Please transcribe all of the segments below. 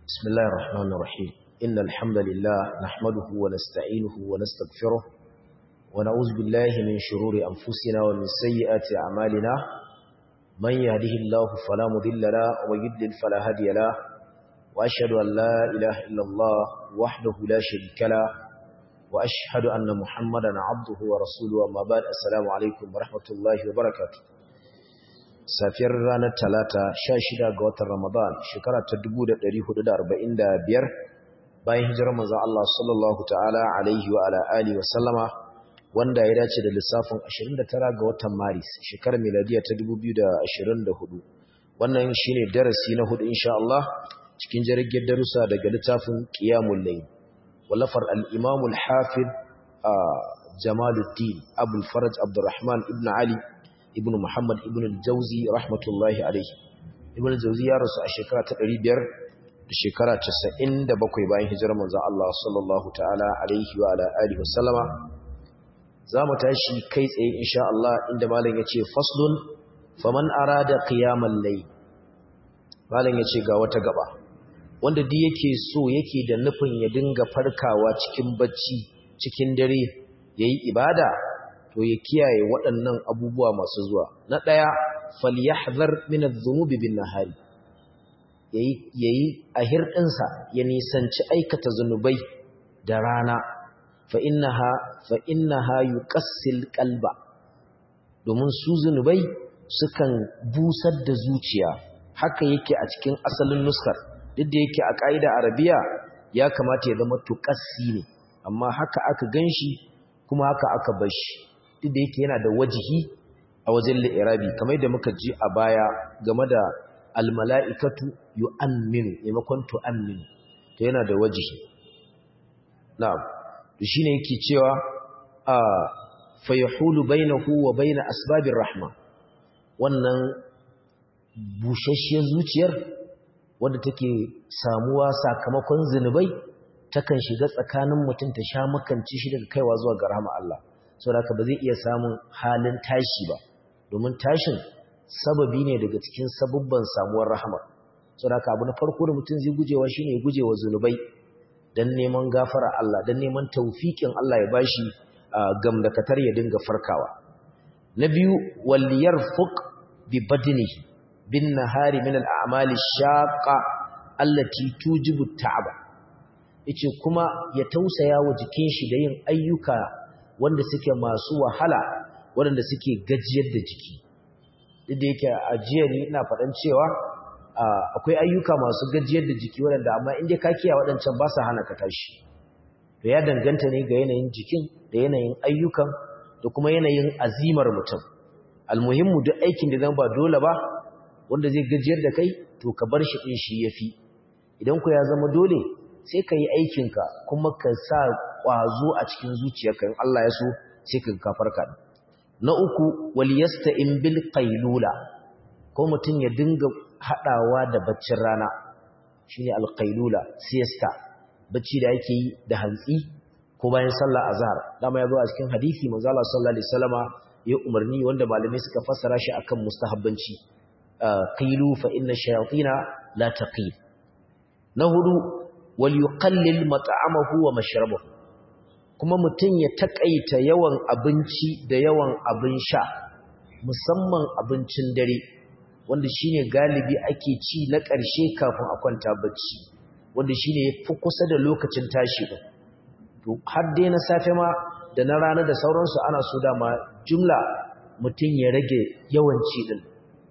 بسم الله الرحمن الرحيم إن الحمد لله نحمده ونستعينه ونستغفره ونعوذ بالله من شرور أنفسنا ومن سيئات أعمالنا من يهده الله فلا مضل له ويضلل فلا هادي له وأشهد أن لا إله إلا الله وحده لا شريك له وأشهد أن محمدا عبده ورسوله أما بعد السلام عليكم ورحمة الله وبركاته safiyar ranar talata sha shida ga watan ramadan shekara ta dubu da da hudu arba'in biyar, bayan hijirar manzo Allah sallallahu ta'ala alaihi wa ala alihi wa sallama wanda ya dace da lissafin 29 ga watan maris shekarar miladiya ta 2024 wannan shine darasi na hudu insha Allah cikin jirgin darussa daga littafin qiyamul layl wallafar al-imam al-hafiz jamaluddin abul faraj abdurrahman ibn ali ibn Muhammad ibn al-Jauzi rahmatullahi alaihi ibn al-Jauzi ya rasu a shekara ta 500 da shekara 97 bayan hijirar manzon Allah sallallahu ta'ala alaihi wa ala alihi wasallama zamu tashi kai tsaye insha Allah inda malam yace faslun faman arada qiyamal layl malam yace ga wata gaba wanda duk yake so yake da nufin ya dinga farkawa cikin bacci cikin dare yayi ibada to ya kiyaye waɗannan abubuwa masu zuwa na ɗaya falyahzar min adh-dhunubi bin nahari yayi yayi a hirdinsa ya nisanci aikata zunubai da rana fa innaha fa innaha yuqassil qalba domin su zunubai sukan busar da zuciya haka yake a cikin asalin nuskar duk da yake a ƙa'ida arabiya ya kamata ya zama tuqassi ne amma haka aka ganshi kuma haka aka bar shi duk da yake yana da wajihi a wajen li'irabi kamar da muka ji a baya game da almala'ikatu yu'amminu maimakon tu'amminu to yana da wajihi na'am to shine yake cewa a fa yahulu bainahu wa bain asbabir rahma wannan bushashiyar zuciyar wadda take samuwa sakamakon zinubai takan shiga tsakanin mutum ta sha makanci shi daga kaiwa zuwa ga rahama Allah sau da ba zai iya samun halin tashi ba domin tashin sababi ne daga cikin sabubban samuwar rahama sau da abu na farko da mutum zai gujewa shi ne gujewa zunubai don neman gafara Allah don neman taufiƙin Allah ya bashi gamdakatar ya dinga farkawa na biyu walliyar fuk bi badinihi bin nahari min al'amali shaƙa allati tujibu ta'aba yace kuma ya tausaya wa jikin shi da yin ayyuka wanda suke masu wahala waɗanda suke gajiyar da jiki duk da yake a jiya ni ina faɗan cewa akwai ayyuka masu gajiyar da jiki waɗanda amma inda ka kiya waɗancan ba su hana ka tashi to ya danganta ne ga yanayin jikin da yanayin ayyukan da kuma yanayin azimar mutum almuhimmu duk aikin da zan ba dole ba wanda zai gajiyar da kai to ka bar shi ɗin shi ya fi idan ku ya zama dole sai ka yi aikinka kuma ka sa ƙwazo a cikin zuciyarka in Allah ya so sai ka kafarka na uku waliyasta in bil qailula ko mutum ya dinga hadawa da baccin rana shine al qailula siesta bacci da yake yi da hantsi ko bayan sallar azhar dama ya zo a cikin hadisi manzo Allah sallallahu alaihi wasallama ya umarni wanda malamai suka fassara shi akan mustahabbanci qailu fa inna shayatina la taqil na hudu wal yuqallil mat'amahu wa mashrabahu kuma mutum ya takaita yawan abinci da yawan abin sha musamman abincin dare wanda shine galibi ake ci na ƙarshe kafin a kwanta bacci wanda shine yafi kusa da lokacin tashi din to har dai na safe ma da na rana da sauransu ana so da ma jumla mutum ya rage yawan ci din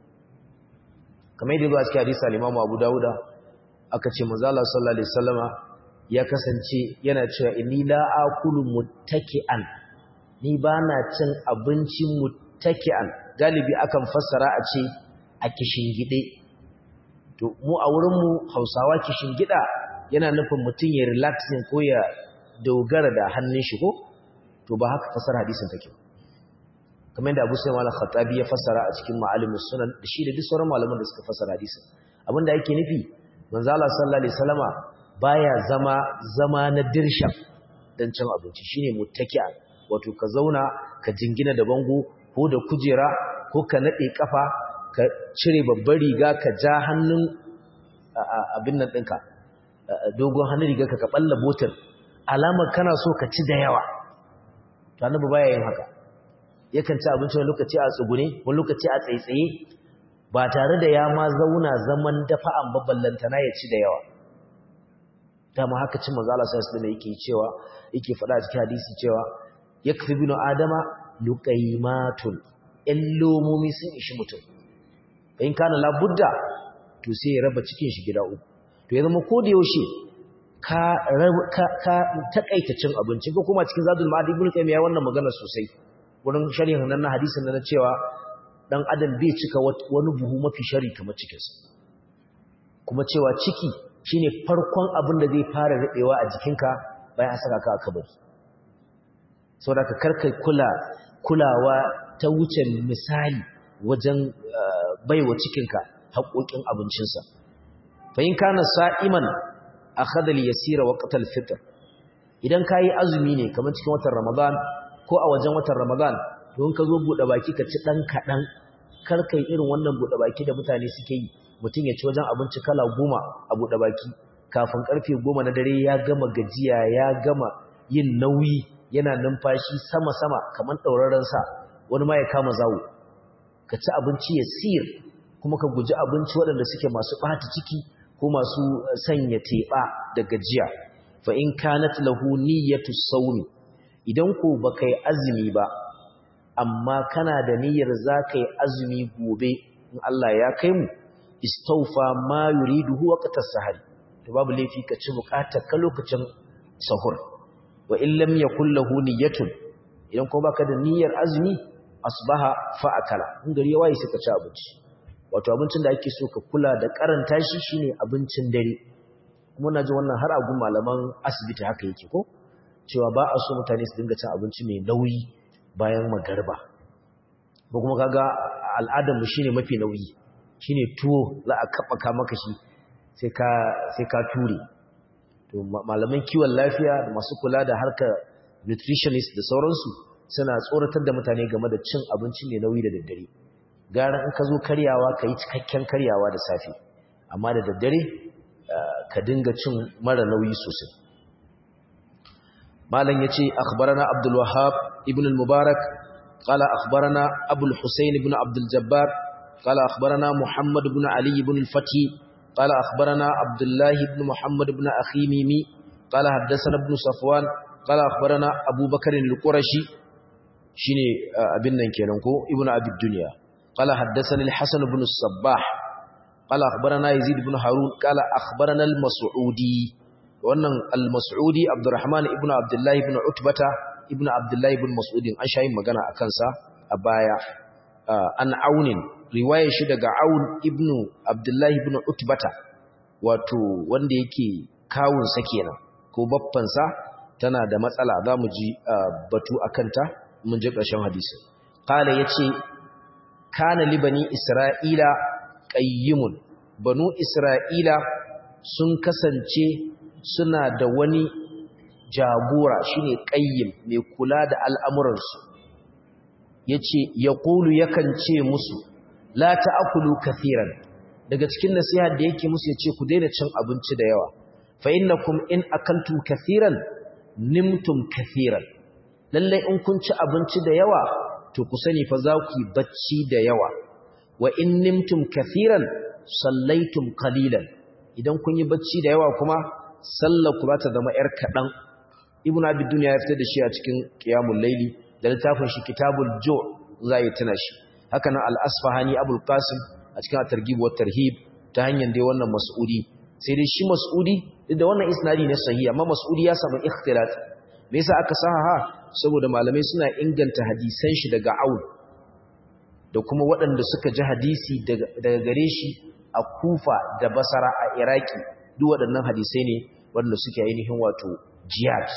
kamar yadda ba cikin hadisi al-Imam Abu Dawuda aka ce manzo Allah sallallahu alaihi wasallama ya kasance yana cewa inni la akulu muttaki'an ni bana cin abinci muttaki'an galibi akan fassara a ce a kishingide to mu a wurin mu Hausawa kishingida yana nufin mutum ya relaxing ko ya dogara da hannun shi ko to ba haka fassara hadisin take kamar yadda Abu Sa'id al-Khattabi ya fassara a cikin Ma'alimus Sunan da shi da duk sauran malaman da suka fassara hadisin abinda yake nufi manzo Allah sallallahu alaihi wasallama baya zama zama na dirshan dan cin abinci shine muttaki'a wato ka zauna ka jingina da bango ko da kujera ko ka nade kafa ka cire babbar riga ka ja hannun abin nan ɗinka dogon hannun riga ka balla botar alamar kana so ka ci da yawa to annabi baya yin haka yakan ci abinci wani lokaci a tsugune wani lokaci a tsaitsaye ba tare da ya ma zauna zaman dafa'an baballantana ya ci da yawa dama haka cin manzo Allah sallallahu alaihi yake cewa yake faɗa a cikin hadisi cewa yakfi binu adama luqaymatun illomomi sun ishi mutum in kana labudda to sai ya raba cikin shi gida uku to ya zama ko da yaushe ka ka ka takaita cin abinci ko kuma cikin zadul ma'ad ibnu qayyim ya wannan magana sosai wurin sharhin nan na hadisin nan cewa dan adam bai cika wani buhu mafi shari kamar cikinsa kuma cewa ciki shine farkon abin da zai fara riɓewa a jikinka bayan an saka ka a kabari saboda ka karkai kula kulawa ta wuce misali wajen baiwa cikinka haƙoƙin abincinsa fa in kana sa'iman akhadha al-yasira waqtal fitr idan kai azumi ne kamar cikin watan ramadan ko a wajen watan ramadan don ka zo buɗe baki ka ci ɗan kaɗan kar kai irin wannan buɗe baki da mutane suke yi mutum ya ci wajen abinci kala goma a buɗe baki kafin ƙarfe goma na dare ya gama gajiya ya gama yin nauyi yana numfashi sama-sama kamar ɗauraren sa wani ma ya kama zawo ka ci abinci ya siyar kuma ka guji abinci waɗanda suke masu ɓata ciki ko masu sanya teɓa da gajiya fa in kanat lahu niyyatu sawmi idan ko baka yi azumi ba amma kana da niyyar za ka yi azumi gobe in Allah ya kai mu istaufa ma yuriduhu waqtas sahari to babu laifi ka ci bukatar ka lokacin sahur wa in lam yakul lahu niyyatun idan ko baka da niyyar azumi asbaha fa akala in gari ya waye sai ka ci abinci wato abincin da ake so ka kula da karanta shi shine abincin dare kuma na ji wannan har a gun malaman asibiti haka yake ko cewa ba a so mutane su dinga cin abinci mai nauyi bayan magarba ba kuma kaga al'adarmu shine mafi nauyi shine tuwo za a kaɓaka maka shi sai ka sai ka ture to malaman kiwon lafiya da masu kula da harkar nutritionist da sauransu suna tsoratar da mutane game da cin abinci mai nauyi da daddare gara in ka zo karyawa ka yi cikakken karyawa da safe amma da daddare ka dinga cin mara nauyi sosai malam yace akhbarana abdul wahhab ibn al mubarak qala akhbarana abu al husayn ibn abdul jabbar qala akhbarana muhammad ibn ali ibn al fati qala akhbarana abdullah ibn muhammad ibn akhimimi qala haddathana ibn safwan qala akhbarana abu bakr al qurashi shine abin nan kenan ko ibn abi dunya qala haddathana al hasan ibn al sabbah qala akhbarana yazid ibn harun qala akhbarana al mas'udi wannan al-mas'udi abdurrahman ibn abdullahi ibn utbata ibn abdullahi ibn mas'udin an shayin magana a kansa a baya an aunin riwayar shi daga aun ibn abdullahi ibn utbata wato wanda yake kawunsa kenan ko baffansa tana da matsala za mu ji batu a kanta mun ji ƙarshen hadisi kala ya ce kana libani isra'ila ƙayyimun banu isra'ila sun kasance suna da wani jagora shine qayyim mai kula da al'amuransu yace yaqulu yakan ce musu la ta'kulu kathiran daga cikin nasiha da yake musu yace ku daina cin abinci da yawa fa innakum in akaltum kathiran nimtum kathiran lalle in kun ci abinci da yawa to ku sani fa za ku yi bacci da yawa wa in nimtum kathiran sallaitum qalilan idan kun yi bacci da yawa kuma sallar ku za ta zama ‘yar kaɗan ibn abid duniya ya fitar da shi a cikin ƙiyamun laili da littafin shi kitabul jo za yi tuna shi haka nan al'asfahani abul qasim a cikin targhib wa tarhib ta hanyar dai wannan mas'udi sai dai shi mas'udi duk da wannan isnadi ne sahihi amma mas'udi ya samu ikhtilat me yasa aka sahaha saboda malamai suna inganta hadisan shi daga aun da kuma waɗanda suka ji hadisi daga gare shi a kufa da basara a iraki duk waɗannan hadisai ne waɗanda suke ainihin wato jihad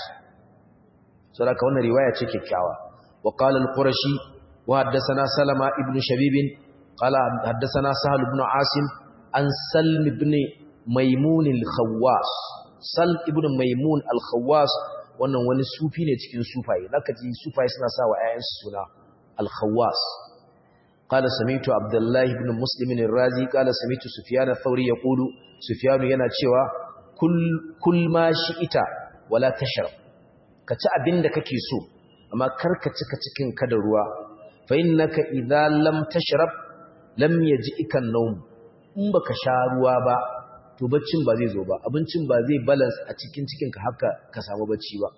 so da ka wannan riwaya ce kyakkyawa wa qala al-qurashi wa haddathana salama ibn shabib qala haddathana sahal ibn asim an salm ibn maimun al-khawwas sal ibn maimun al-khawwas wannan wani sufi ne cikin sufaye zaka ji sufaye suna sa wa ƴaƴansu suna al-khawwas قال سمعت عبد الله بن مسلم الرازي قال سمعت سفيان الثوري يقول سفيان yana cewa kul ma ita wala tashrab ka ci abin da kake so amma kar ka cika cikin ka da ruwa fa innaka idza lam tashrab lam yaj'ika an-nawm in baka sha ruwa ba to baccin ba zai zo ba abincin ba zai balance a cikin cikin ka haka ka samu bacci ba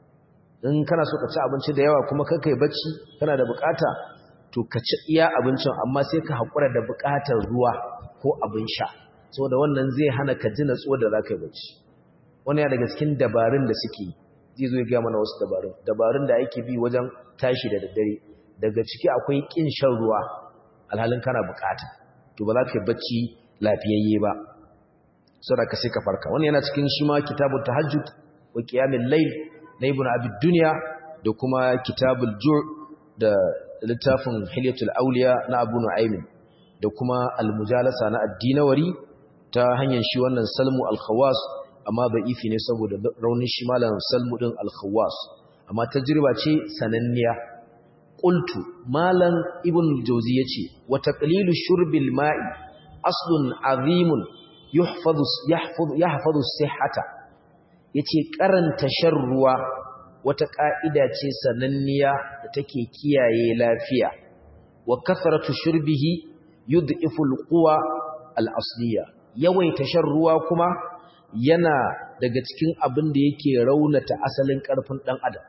in kana so ka ci abinci da yawa kuma kai bacci kana da bukata to ka ci iya abincin amma sai ka hakura da bukatar ruwa ko abin sha saboda wannan zai hana ka ji natsuwa da zaka yi bacci wannan ya daga cikin dabarun da suke zai zo ya ga mana wasu dabarun dabarun da ake bi wajen tashi da daddare daga ciki akwai kin shan ruwa alhalin kana bukata to ba za ka yi bacci lafiyayye ba saboda ka sai ka farka wannan yana cikin shi ma kitabut tahajjud wa qiyamul layl na ibn abid dunya da kuma kitabul ju' da littafin hilyatul awliya na abu nu'aym da kuma al-mujalasa na ad-dinawari ta hanyar shi wannan salmu al-khawas amma da'ifi ne saboda raunin shi malam salmu din al-khawas amma tajriba ce sananniya qultu malam ibn al-jawzi yace wa taqlilu shurbil ma'i aslun azimun yuhfazu yahfazu yahfazu sihhata yace karanta shan ruwa wata ka'ida ce sananniya da take kiyaye lafiya wa kasratu shurbihi yud'ifu al-quwa al-asliya yawaita shan ruwa kuma yana daga cikin abin da yake raunata asalin karfin dan adam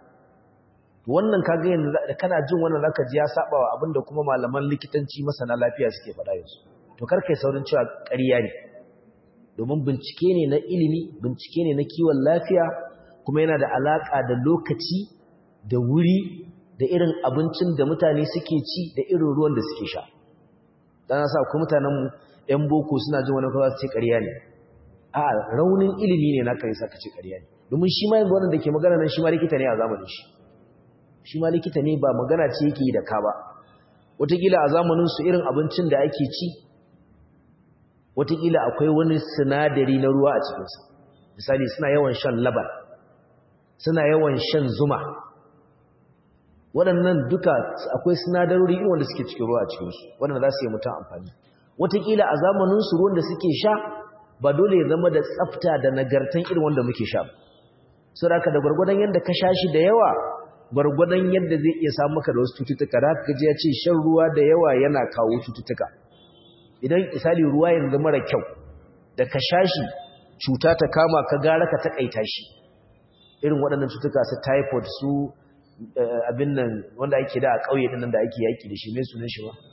wannan kaga yanzu kana jin wannan zaka ji ya saba wa abin da kuma malaman likitanci masana lafiya suke faɗa yanzu to karkai saurin cewa ƙarya ne domin bincike ne na ilimi bincike ne na kiwon lafiya kuma yana da alaka da lokaci da wuri da irin abincin da mutane suke ci da irin ruwan da suke sha dan sa ku mutanen mu ɗan boko suna jin wani kawai su ce ƙarya ne a raunin ilimi ne na kai saka ce ƙarya ne domin shi ma yanzu wanda ke magana nan shi ma likita ne a zamanin shi shi ma likita ne ba magana ce yake yi da ka ba wataƙila a zamanin su irin abincin da ake ci wataƙila akwai wani sinadari na ruwa a cikinsa misali suna yawan shan laban suna yawan shan zuma waɗannan duka akwai sinadarori irin wanda suke cikin ruwa a cikinsu waɗanda za su yi mutum amfani wataƙila a zamaninsu ruwan da suke sha ba dole ya zama da tsafta da nagartan irin wanda muke sha ba so da da gwargwadon yadda ka sha shi da yawa gwargwadon yadda zai iya samu maka da wasu cututtuka da haka ji ya ce shan ruwa da yawa yana kawo cututtuka idan misali ruwa yanzu mara kyau da ka sha shi cuta ta kama ka gara ka takaita shi irin waɗannan cutuka su typhoid su abin nan wanda ake da a ƙauye ɗin da ake yaƙi da shi mai sunan shi ba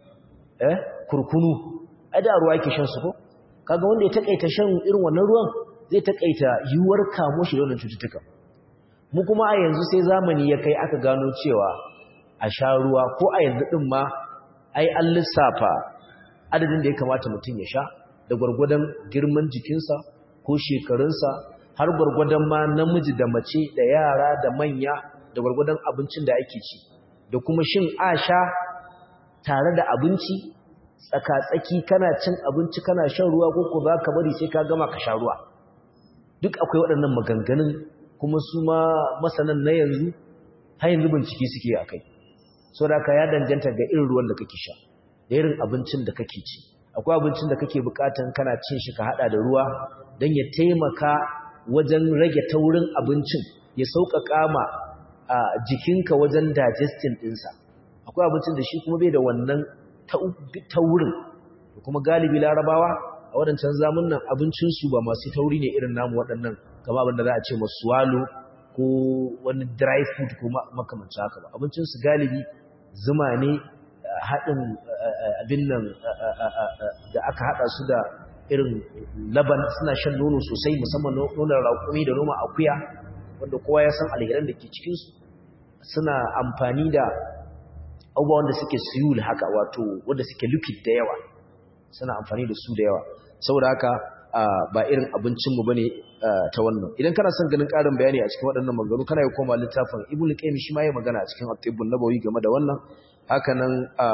eh kurkunu ai da ruwa yake shan su ko kaga wanda ya takaita shan irin wannan ruwan zai takaita yiwuwar kamo shi da wannan cututtuka mu kuma a yanzu sai zamani ya kai aka gano cewa a sha ruwa ko a yanzu din ma ai an lissafa adadin da ya kamata mutum ya sha da gwargwadon girman jikinsa ko shekarunsa har gwargwadon ma namiji da mace da yara da manya da gwargwadon abincin da ake ci da kuma shin a sha tare da abinci tsaka-tsaki kana cin abinci kana shan ruwa ko ko za ka bari sai ka gama ka sha ruwa duk akwai waɗannan maganganun kuma su ma masanan na yanzu har yanzu bincike suke a kai so da ka ya danganta ga irin ruwan da kake sha da irin abincin da kake ci akwai abincin da kake bukatan kana cin shi ka hada da ruwa don ya taimaka wajen rage taurin abincin ya sauƙaƙa ma a jikinka wajen digesting ɗinsa akwai abincin da shi kuma bai da wannan taurin kuma galibi larabawa a waɗancan zamunan abincinsu ba masu tauri ne irin namu waɗannan kama abin da za a ce masu walo ko wani dry food ko makamancin haka ba abincinsu galibi zuma ne haɗin abin nan da aka haɗa su da irin laban suna shan nono sosai musamman nonon raƙumi da noma akuya wanda kowa ya san alheran da ke cikinsu suna amfani da abubuwan da suke siyul haka wato wanda suke liquid da yawa suna amfani da su da yawa saboda haka ba irin abincinmu bane ta wannan idan kana son ganin ƙarin bayani a cikin waɗannan maganganu kana yi koma littafin ibnu qayyim shi ma ya magana a cikin at-tibbun nabawi game da wannan haka nan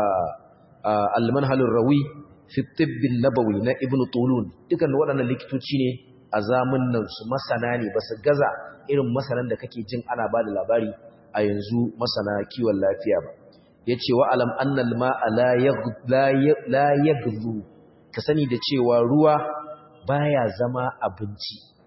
al-manhalur rawi fi tibbin nabawi na ibnu tulun dukan waɗannan likitoci ne a zamanin su masana ne ba su gaza irin masanan da kake jin ana ba da labari a yanzu masana kiwon lafiya ba yace wa alam annal ma'a la yaghlu ka sani da cewa ruwa baya zama abinci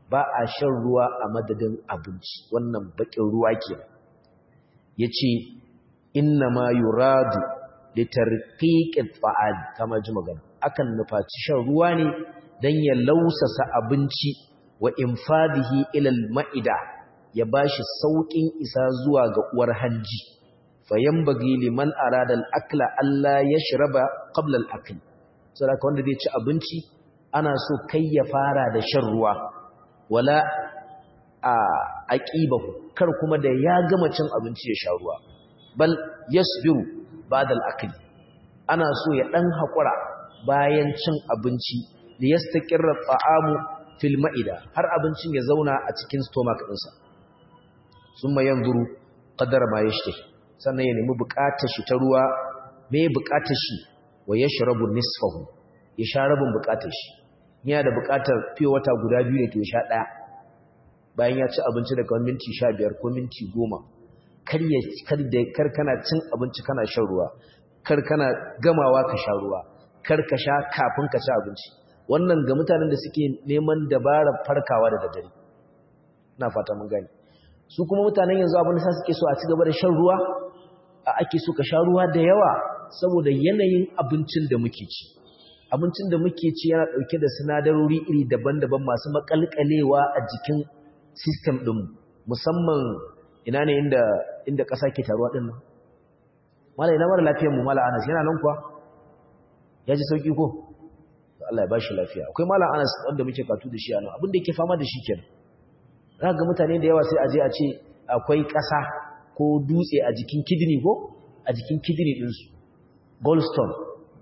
ba a shan ruwa a madadin abinci wannan bakin ruwa ke yace inna ma yuradu litarqiqit fa'al kama ji magana akan nufaci shan ruwa ne dan ya lausasa abinci wa infadihi ila al-ma'ida ya bashi saukin isa zuwa ga uwar hanji fayambagi liman arada al-akla alla yashraba qabla al-akl saboda wanda zai ci abinci ana so kai ya fara da shan ruwa wala a aqibahu kar kuma da ya gama cin abinci ya sha ruwa bal yasbiru ba'da al-akl ana so ya dan hakura bayan cin abinci da yastaqirra ta'amu fil ma'ida har abincin ya zauna a cikin stomach ɗinsa summa yanzuru qadara ma yashtahi sannan ya nemi bukatar shi ta ruwa me bukatar shi wa yashrabu nisfahu ya sha rabin bukatar shi yana da bukatar fiye wata guda biyu ne to ya sha daya bayan ya ci abinci daga minti 15 ko minti 10 kar ya kar da kar kana cin abinci kana shan ruwa kar kana gamawa ka sha ruwa kar ka sha kafin ka ci abinci wannan ga mutanen da suke neman dabarar farkawa da daddare ina fata mun gani su kuma mutanen yanzu abin da suke so a ci gaba da shan ruwa ake so ka sha ruwa da yawa saboda yanayin abincin da muke ci abincin da muke ci yana dauke da sinadarori iri daban-daban masu makalkalewa a jikin system din musamman ina ne inda inda ƙasa ke taruwa din nan mala ina mara lafiyar mu mala Anas yana nan kuwa ya ji sauki ko Allah ya ba shi lafiya akwai mala Anas wanda muke katu da shi a nan abin da yake fama da shi kenan za ga mutane da yawa sai a je a ce akwai ƙasa ko dutse a jikin kidney ko a jikin kidney ɗinsu goldstone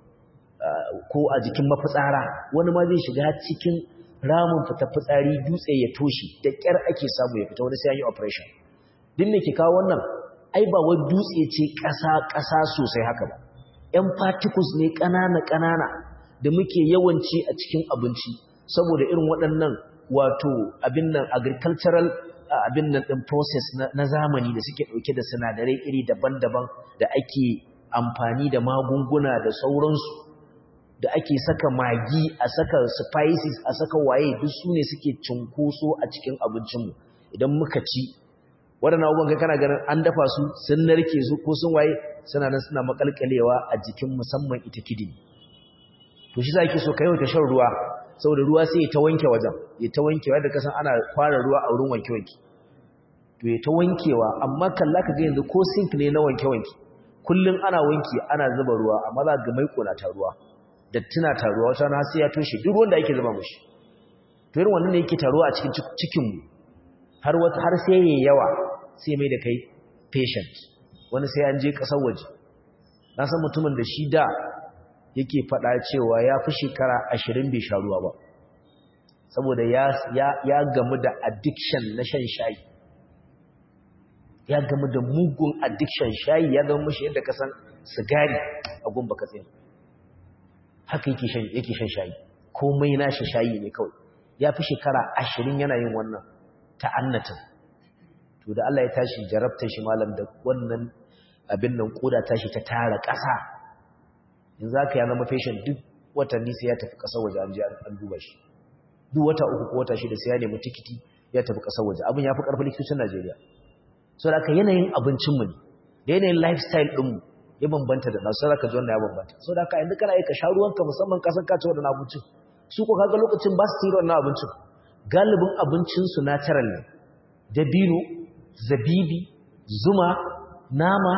ko a jikin mafitsara wani ma zai shiga cikin ramin fita fitsari dutse ya toshe da ƙyar ake samu ya fita wani sai an yi operation din ne ke kawo wannan ai ba wai dutse ce ƙasa ƙasa sosai haka ba ‘yan particles ne ƙanana-ƙanana da muke yawanci a cikin abinci saboda irin waɗannan wato abin nan agricultural abin nan ɗin process na zamani da suke ɗauke da sinadarai iri daban-daban da ake amfani da magunguna da sauransu da ake saka magi a saka spices a saka waye duk su ne suke cunkoso a cikin abincinmu idan muka ci waɗannan abubuwan kai kana ganin an dafa su sun narke su ko sun waye suna nan suna makalkalewa a jikin musamman ita kidini to shi za ki so ka yau ta shan ruwa saboda ruwa sai ya ta wanke wajen ya ta wankewa da kasan ana kwara ruwa a wurin wanke-wanke to ya ta wankewa amma kalla ka ga yanzu ko sink ne na wanke-wanke kullum ana wanki ana zuba ruwa amma za ga maiko na taruwa dattina taruwa wata na sai ya toshe duk wanda yake zuba mushi to irin wannan ne yake taruwa a cikin cikin mu har wata har sai yayi yawa sai mai da kai patient wani sai an je kasar waje na san mutumin da shi da yake faɗa cewa ya fi shekara ashirin bai sha ruwa ba saboda ya gamu da addiction na shan shayi ya gamu da mugun addiction shayi ya zama mashi yadda kasan sigari a gumba katsin haka yake shan shayi komai na shi shayi ne kawai ya fi shekara ashirin yana yin wannan ta'annatin to da Allah ya tashi jarabta shi malam da wannan abin nan koda tashi ta tara ƙasa in za ka ya zama fashion duk watanni sai ya tafi ƙasar waje an je an duba shi duk wata uku ko wata shida sai ya nemi tikiti ya tafi ƙasar waje abin ya fi ƙarfin likitocin Najeriya so da aka yanayin abincinmu ne da yanayin lifestyle ɗinmu ya bambanta da nasu sai ka ji wannan ya bambanta so da aka yanzu kana yi ka sha ruwanka musamman ka san ka ci wannan abincin su ko kaga lokacin ba su yi wannan abincin galibin abincinsu natural ne dabino zabibi zuma nama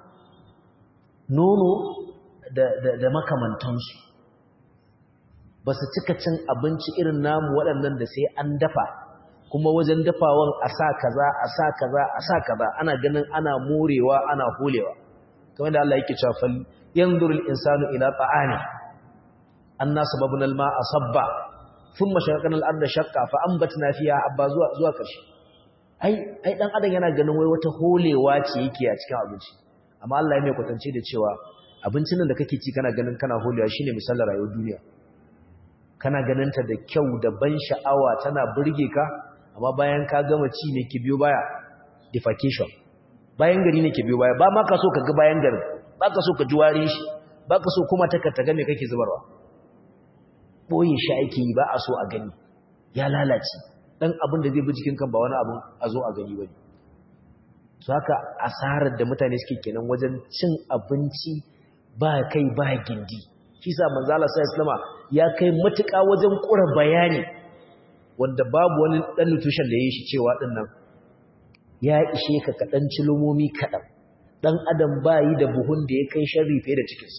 nono da makamantansu ba su cika cin abinci irin namu waɗannan da sai an dafa kuma wajen dafawan a sa kaza a sa kaza a sa kaza ana ganin ana morewa ana holewa kamar da Allah yake cewa fal yanzurul insanu ila ta'ani anna sababna al-ma'a sabba thumma shaqaqna al-arda shaqqa fa anbatna fiha abba zuwa zuwa karshe ai ai dan adam yana ganin wai wata holewa ce yake a cikin abinci amma Allah ya mai kwatance da cewa abincin nan da kake ci kana ganin kana holewa shine misalar rayuwar duniya kana ganin ta da kyau da ban sha'awa tana burge ka amma bayan ka gama ci ne ki biyo baya defecation bayan gari ne ke biyo baya ba ma ka so ka ga bayan garin ba ka so ka ji warin shi ba ka so kuma ta ka ga me kake zubarwa boye shi ake yi ba a so a gani ya lalace dan abin da zai bi jikin kan ba wani abin a zo a gani bane to haka asarar da mutane suke kenan wajen cin abinci ba kai ba gindi shi sa manzo Allah sallallahu alaihi ya kai matuƙa wajen ƙura bayani wanda babu wani dan nutrition da yayi shi cewa din nan ya ishe ka kadan cilumomi kadan dan adam bayi da buhun da ya kai sharri fiye da cikinsa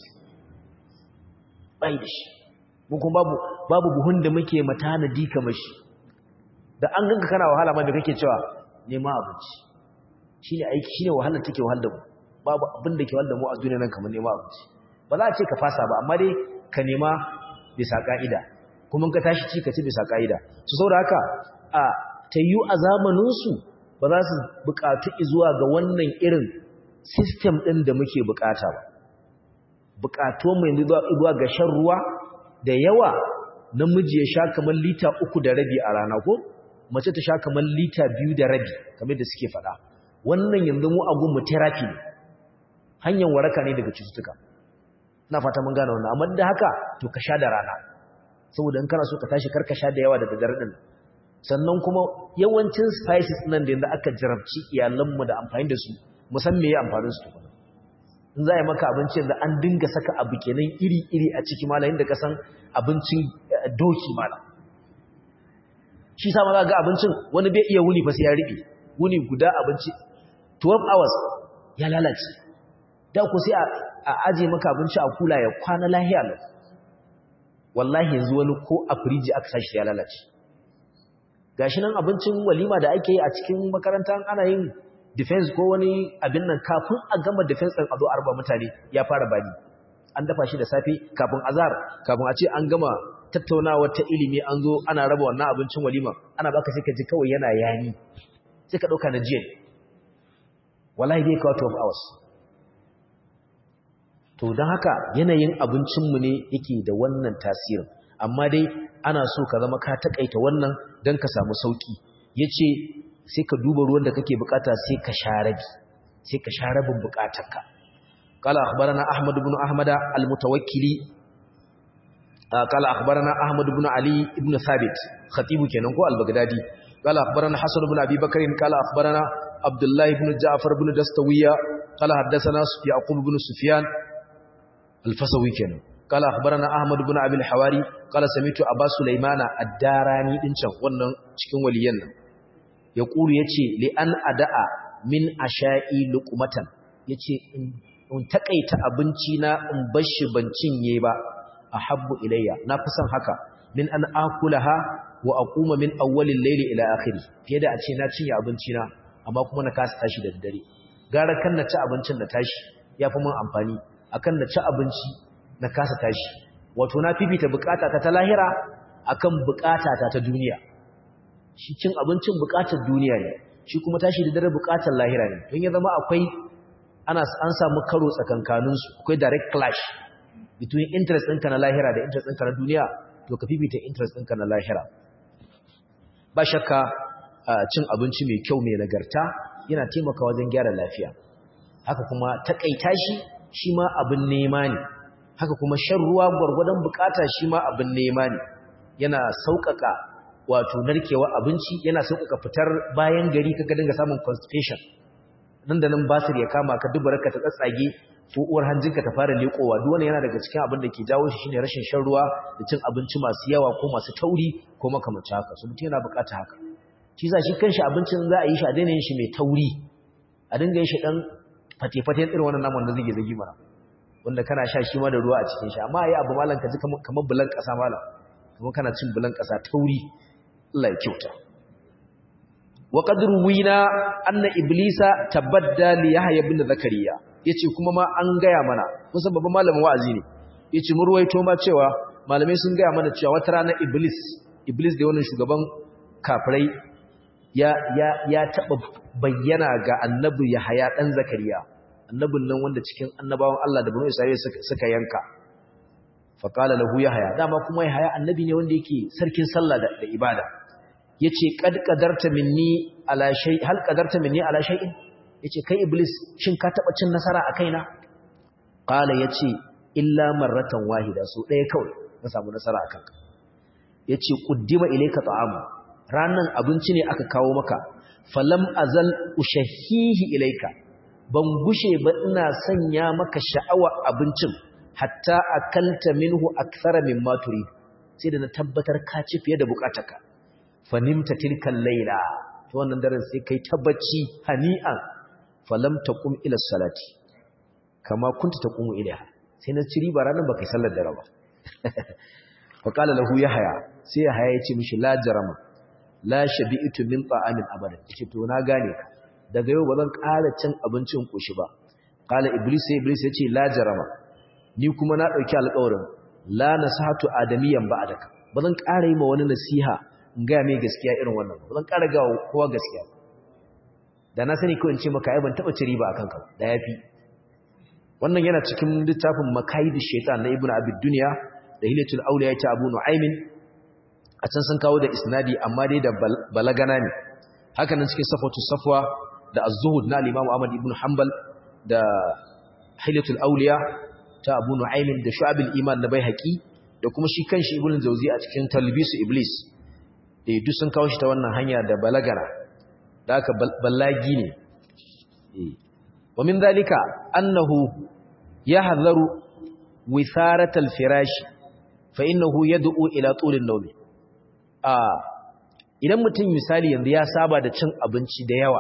bai da shi mun kuma babu babu buhun da muke matanadi kamar shi da an ganka kana wahala ma da kake cewa nema abinci shine aiki shine wahalar take wahal da mu babu abin da ke wahal da mu a duniya nan kamar nema abinci ba za a ce ka fasa ba amma dai ka nema bisa ka'ida kuma ka tashi ci ka ci bisa ka'ida su saboda haka a tayyu a zamanin su ba za su buƙatu zuwa ga wannan irin system ɗin da muke buƙata ba buƙatu mai zuwa ga shan ruwa da yawa namiji ya sha kamar lita uku da rabi a rana ko mace ta sha kamar lita biyu da rabi kamar da suke faɗa wannan yanzu mu agun mu therapy ne hanyar waraka ne daga cututtuka na fata mun gane wannan amma da haka to ka sha da rana saboda in kana so ka tashi karka sha da yawa da daddare din sannan kuma yawancin spices nan da yanzu aka jarabci iyalanmu da amfani da su musamman me ya amfanin su tukuna in za a yi maka abincin da an dinga saka abu kenan iri-iri a ciki malayin da ka san abincin doki mala shi sa maza ga abincin wani bai iya wuni fa sai ya riɓe wuni guda abinci 12 hours ya lalace da ku sai a aje maka abinci a kula ya kwana lahiya lau wallahi yanzu wani ko a firiji aka sashi ya lalace gashi nan abincin walima da ake yi a cikin makaranta ana yin defense ko wani abin nan kafin a gama defense ɗin a zo arba mutane ya fara bani an dafa shi da safe kafin azhar kafin a ce an gama tattaunawa ta ilimi an zo ana raba wannan abincin walima ana baka sai ka ji kawai yana yani sai ka ɗauka na jiya wallahi bai kawo 12 hours to don haka yanayin abincinmu ne yake da wannan tasirin amma dai ana so ka zama ka taƙaita wannan don ka samu sauƙi ya ce sai ka duba ruwan da kake bukata sai ka sha rabi sai ka sha rabin bukatarka qala akhbarana ahmad ibn ahmada al-mutawakkili qala akhbarana ahmad ibn ali ibn thabit khatibu kenan ko al-baghdadi qala akhbarana hasan ibn abi bakr qala akhbarana abdullah ibn ja'far ibn dastawiya qala haddathana yaqub ibn sufyan al-fasawi kenan قال اخبرنا احمد بن ابي الحواري قال سمعت ابا سليمان الداراني din can wannan cikin waliyan nan ya ƙuru ya ce li'an ada'a min a sha'i lukumatan ya ce in taƙaita abinci na in bashi ban cinye ba a habbu ilayya na fi son haka min an akula ha wa aquma min awwalin laili ila akhiri fiye da a ce na cinye abinci na amma kuma na kasa tashi da daddare gara kan na ci abincin da tashi ya fi mun amfani akan na ci abinci na kasa tashi wato na fifita bukata ta ta lahira akan bukata ta ta duniya shi cin abincin bukatar duniya ne shi kuma tashi da dare bukatar lahira ne don ya zama akwai ana an samu karo tsakankaninsu akwai direct clash between interest ɗinka na lahira da interest ɗinka na duniya to ka fifita interest ɗinka na lahira ba shakka cin abinci mai kyau mai nagarta yana taimaka wajen gyara lafiya haka kuma takaita shi shi ma abin nema ne haka kuma shan ruwa gwargwadon bukata shi ma abin nema ne yana sauƙaƙa wato narkewa abinci yana sauƙaƙa fitar bayan gari kaga dinga samun constipation nan da nan basir ya kama ka dubarka ta tsatsage ko uwar hanjinka ta fara lekowa duk wannan yana daga cikin abin da ke jawo shi shine rashin shan ruwa da cin abinci masu yawa ko masu tauri ko makamancin haka so mutum yana buƙata haka shi sa shi kanshi abincin za a yi shi a daina yin shi mai tauri a dinga yin shi dan fate-fate irin wannan naman da zage zagi mana wanda kana sha shi ma da ruwa a cikin shi amma yayi abu malan ka ji kamar bulan ƙasa malam kuma kana cin bulan ƙasa tauri Allah ya kyauta wa qad ruwina anna iblisa tabadda li yahya ibn zakariya yace kuma ma an gaya mana kusan babban malamin wa'azi ne yace mun ruwaito ma cewa malamai sun gaya mana cewa wata rana iblis iblis da wannan shugaban kafirai ya ya ya taba bayyana ga annabi yahya dan zakariya annabin nan wanda cikin annabawan Allah da banu Isra'ila suka yanka fa qala lahu yahya dama kuma yahya annabi ne wanda yake sarkin sallah da ibada yace qad qadarta minni ala shay hal qadarta minni ala shay'in yace kai iblis shin ka taba cin nasara a kaina qala yace illa marratan wahida so daya kawai na samu nasara akan ka yace quddima ilayka ta'amu ranan abinci ne aka kawo maka falam azal ushahihi ilaika ban gushe ba ina sanya maka sha'awa abincin hatta akalta minhu akthara mimma turid sai da na tabbatar ka ci fiye da bukatarka fanimta tilkan laila to wannan daren sai kai tabbaci hani'an falam taqum ila salati kama kunta taqumu ilaiha sai na ci riba ranar baka sallar dare ba fa qala lahu yahya sai yahya ya ce mishi la jarama la shabi'tu min ta'amin abadan yace to na gane ka daga yau bazan ƙara cin abincin koshi ba qala iblis sai iblis ya ce la jarama ni kuma na dauki alƙawarin la nasihatu adamiyan ba'daka bazan ƙara yi ma wani nasiha in ga mai gaskiya irin wannan bazan ƙara ga kowa gaskiya da na sani ko in ce maka ai ban taba ci riba akan ka da yafi wannan yana cikin littafin makaidu shaitan na ibnu abid dunya da hilatul awliya ta abu nu'aymin a can sun kawo da isnadi amma dai da balagana ne haka nan cikin safatu safwa da az-zuhud na al-imam ahmad ibn hanbal da hilatul awliya ta abu nu'aymin da shu'abul iman na baihaqi da kuma shi kanshi ibnu jawzi a cikin talbisu iblis eh duk sun kawo shi ta wannan hanya da balagana da haka ballagi ne eh ومن ذلك أنه يحذر وثارة الفراش فإنه يدعو إلى طول النوم idan mutum misali yanzu ya saba da cin abinci da yawa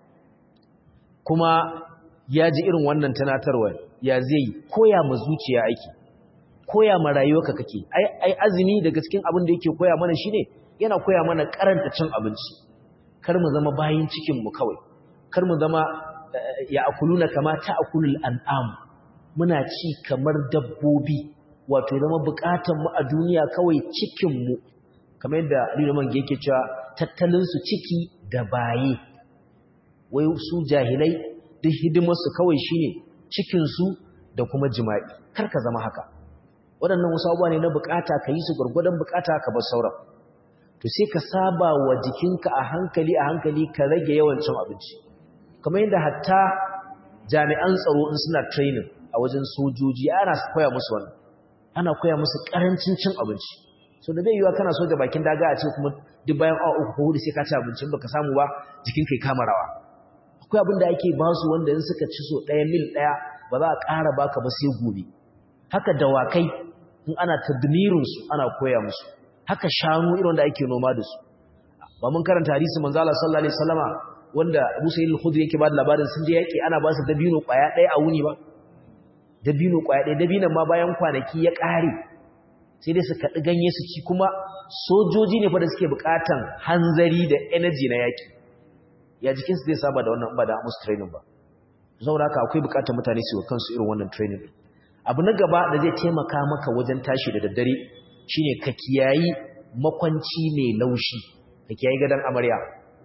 kuma ya ji irin wannan tunatarwa ya zai koya ma zuciya aiki koya ma rayuwarka kake ai azumi daga cikin abin da yake koya mana shine yana koya mana karanta cin abinci kar mu zama bayin cikin mu kawai kar mu zama ya akuluna kama ta akulul an'am muna ci kamar dabbobi wato zama bukatan mu a duniya kawai cikin mu kamar yadda Liman yake cewa tattalin su ciki da baye wai su jahilai duk hidimar su kawai shine cikin su da kuma jima'i kar ka zama haka waɗannan wasu abubuwa ne na bukata ka yi su gwargwadon bukata ka bar sauran to sai ka saba wa jikinka a hankali a hankali ka rage yawan cin abinci kamar yadda hatta jami'an tsaro in suna training a wajen sojoji ana koya musu wannan ana koya musu karancin cin abinci so da bai yiwa kana soja bakin daga a ce kuma duk bayan awa uku ko hudu sai ka ci abinci baka samu ba jikin kai kama rawa akwai abin da ake ba su wanda in suka ci so ɗaya mil ɗaya ba za a ƙara baka ba sai gobe haka dawakai in ana tadmirin su ana koya musu haka shanu irin wanda ake noma da su ba mun karanta hadisi manzo Allah sallallahu alaihi wasallama wanda Abu Sa'id al-Khudri yake ba da labarin sun je yaki ana ba su dabino kwaya ɗaya a wuni ba dabino kwaya ɗaya dabinon ma bayan kwanaki ya ƙare sai dai su kaɗi ganye su ci kuma sojoji ne fa da suke buƙatan hanzari da energy na yaki ya jikinsu zai saba da wannan ba da musu training ba saboda haka akwai buƙatar mutane su yi kansu irin wannan training abu na gaba da zai taimaka maka wajen tashi da daddare shine ka kiyayi makwanci mai laushi ka kiyayi gadon amarya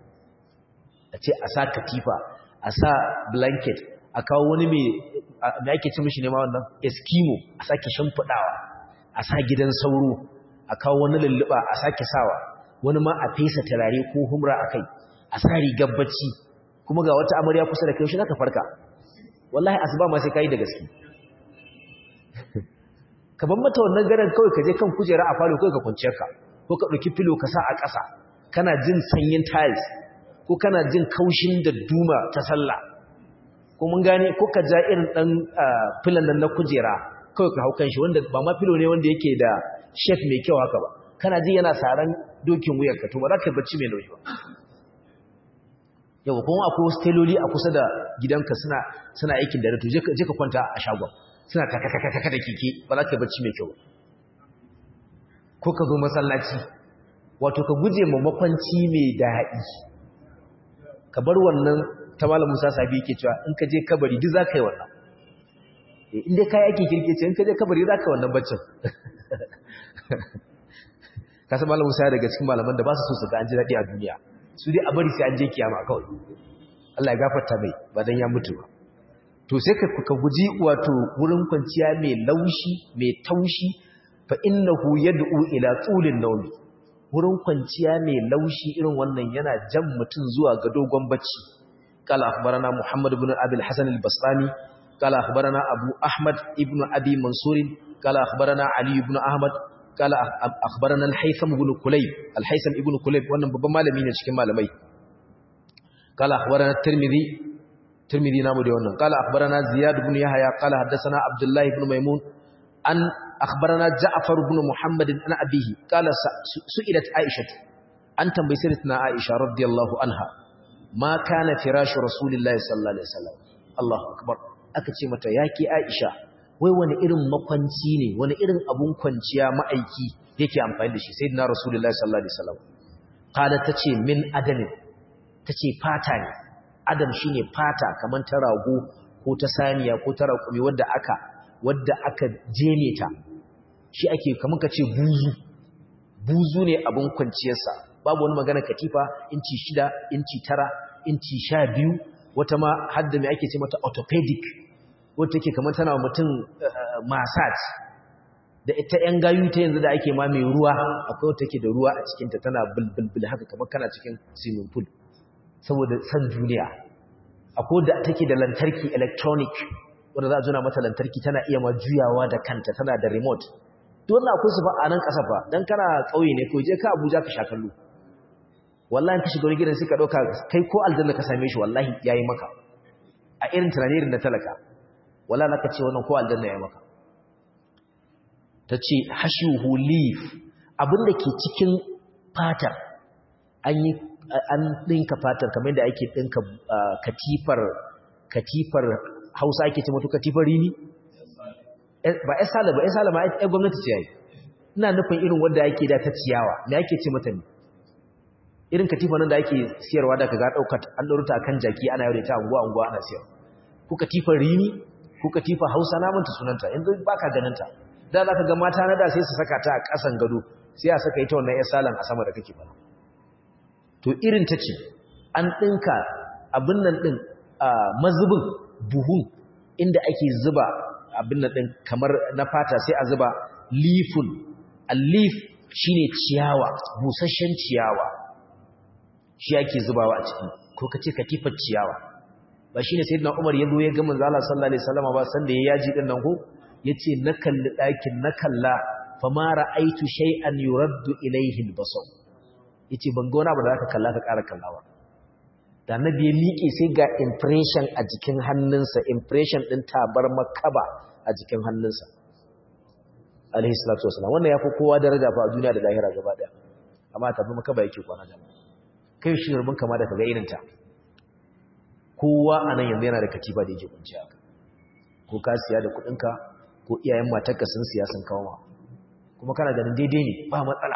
a ce a sa katifa a sa blanket a kawo wani mai ake ci mishi nema wannan eskimo a sake shimfiɗawa a sa gidan sauro a kawo wani lulluɓa a sake sawa wani ma a fesa turare ko humra a kai a sa rigar bacci kuma ga wata amarya kusa da kai shi zaka farka wallahi asuba ma sai kai da gaske ka ban mata wannan garan kawai ka je kan kujera a falo kawai ka kwanciyar ka ko ka ɗauki filo ka sa a ƙasa kana jin sanyin tiles ko kana jin kaushin da duma ta sallah ko mun gane ko ka ja irin dan filan nan na kujera kawai ka hau shi wanda ba ma filo ne wanda yake da chef mai kyau haka ba kana ji yana saran dokin wuyar ka to ba za ka bacci mai nauyi ba yau kuma akwai wasu teloli a kusa da gidanka suna suna aikin da to je ka kwanta a shagon suna kakakakaka da keke ba za ka bacci mai kyau ko ka zo masallaci wato ka guje ma makwanci mai daɗi ka bar wannan ta malam Musa Sabi yake cewa in ka je kabari duk zaka yi wannan eh in dai kai ake kirkece in ka je kabari zaka yi wannan baccin ka san malam Musa daga cikin malaman da ba su so su ga an ji dadi a duniya su dai a bari sai an je kiyama kawai Allah ya gafarta mai ba dan ya mutu ba to sai ka ka guji wato wurin kwanciya mai laushi mai taushi fa innahu yad'u ila tulin nawmi wurin kwanciya mai laushi irin wannan yana jan mutum zuwa ga dogon bacci kala akhbarana Muhammad ibn Abi al-Hasan al-Bastami kala akhbarana Abu Ahmad ibn Abi Mansur kala akhbarana Ali ibn Ahmad qala akhbarana al-haytham ibn kulayb al-haytham ibn kulayb wannan babban malami ne cikin malamai qala akhbarana at-tirmidhi tirmidhi namu da wannan qala akhbarana ziyad ibn yahya qala haddathana abdullah ibn maimun an akhbarana ja'far ibn muhammad an abihi qala su'ilat aisha an tambayi sayyidatina aisha radiyallahu anha ma kana firashu rasulillahi sallallahu alaihi wasallam Allahu akbar aka ce mata yake aisha wai wani irin makwanci ne wani irin abun kwanciya ma'aiki yake amfani da shi sayyidina rasulullahi sallallahu alaihi wasallam qala tace min adamin tace fata ne adam shine fata kaman ta rago ko ta saniya ko ta raƙumi wadda aka wadda aka jeme ta shi ake kaman kace buzu buzu ne abun kwanciyarsa babu wani magana katifa inci shida inci tara inci sha biyu wata ma hadda mai ake ce mata orthopedic wata take kamar tana mutum massage da ita yan gayu ta yanzu da ake ma mai ruwa akwai wata take da ruwa a cikinta tana bulbulbul haka kamar kana cikin swimming pool saboda san duniya akwai da take da lantarki electronic wanda za a juna mata lantarki tana iya ma juyawa da kanta tana da remote dole akwai su fa a nan ƙasa fa dan kana ƙauye ne ko je ka Abuja ka sha kallo wallahi ka shiga wani gidan sai ka dauka kai ko aljanna ka same shi wallahi yayi maka a irin tunanin da talaka wallahi naka ce wannan ko aljanna yayi maka tace hashuhu leaf abinda ke cikin fatar an yi an dinka fatar kamar yadda ake dinka katifar katifar Hausa ake ce mutu katifar rini ba ya sala ba ya sala ma ya gwamnati ce yayi ina nufin irin wanda yake da ta ciyawa me yake ce mata ne irin katifa nan da ake siyarwa da kaga daukar an dauruta kan jaki ana yau da ta anguwa anguwa ana siyar ku katifar rini ku katifa Hausa na manta sunanta yanzu baka ganin ta da zaka ga mata na da sai su saka ta a kasan gado sai a saka ita wannan ya salan a sama da kake fara to irin ta ce an dinka abin nan din mazubin buhun inda ake zuba abin nan din kamar na fata sai a zuba lifun al-lif shine ciyawa busasshen ciyawa shi ake zubawa a ciki ko kace katifar ciyawa ba shine sayyidina Umar yazo ya ga manzo Allah sallallahu alaihi wasallam ba san da ya yaji din nan ko yace na kalli dakin na kalla fa ma ra'aitu shay'an yuraddu ilayhi al-basar yace ban ga wani abu da zaka kalla ka ƙara kallawa da annabi ya miƙe sai ga impression a jikin hannunsa impression din tabar makaba a jikin hannunsa alaihi salatu wasallam wannan yafi kowa daraja fa a duniya da lahira gaba daya amma tabar makaba yake kwana jama'a kai shi rubun kama da kaga irinta kowa anan yanzu yana da katiba da yake kunci haka ko ka siya da kudinka ko iyayen matarka sun siya sun kawo ma kuma kana ganin daidai ne ba matsala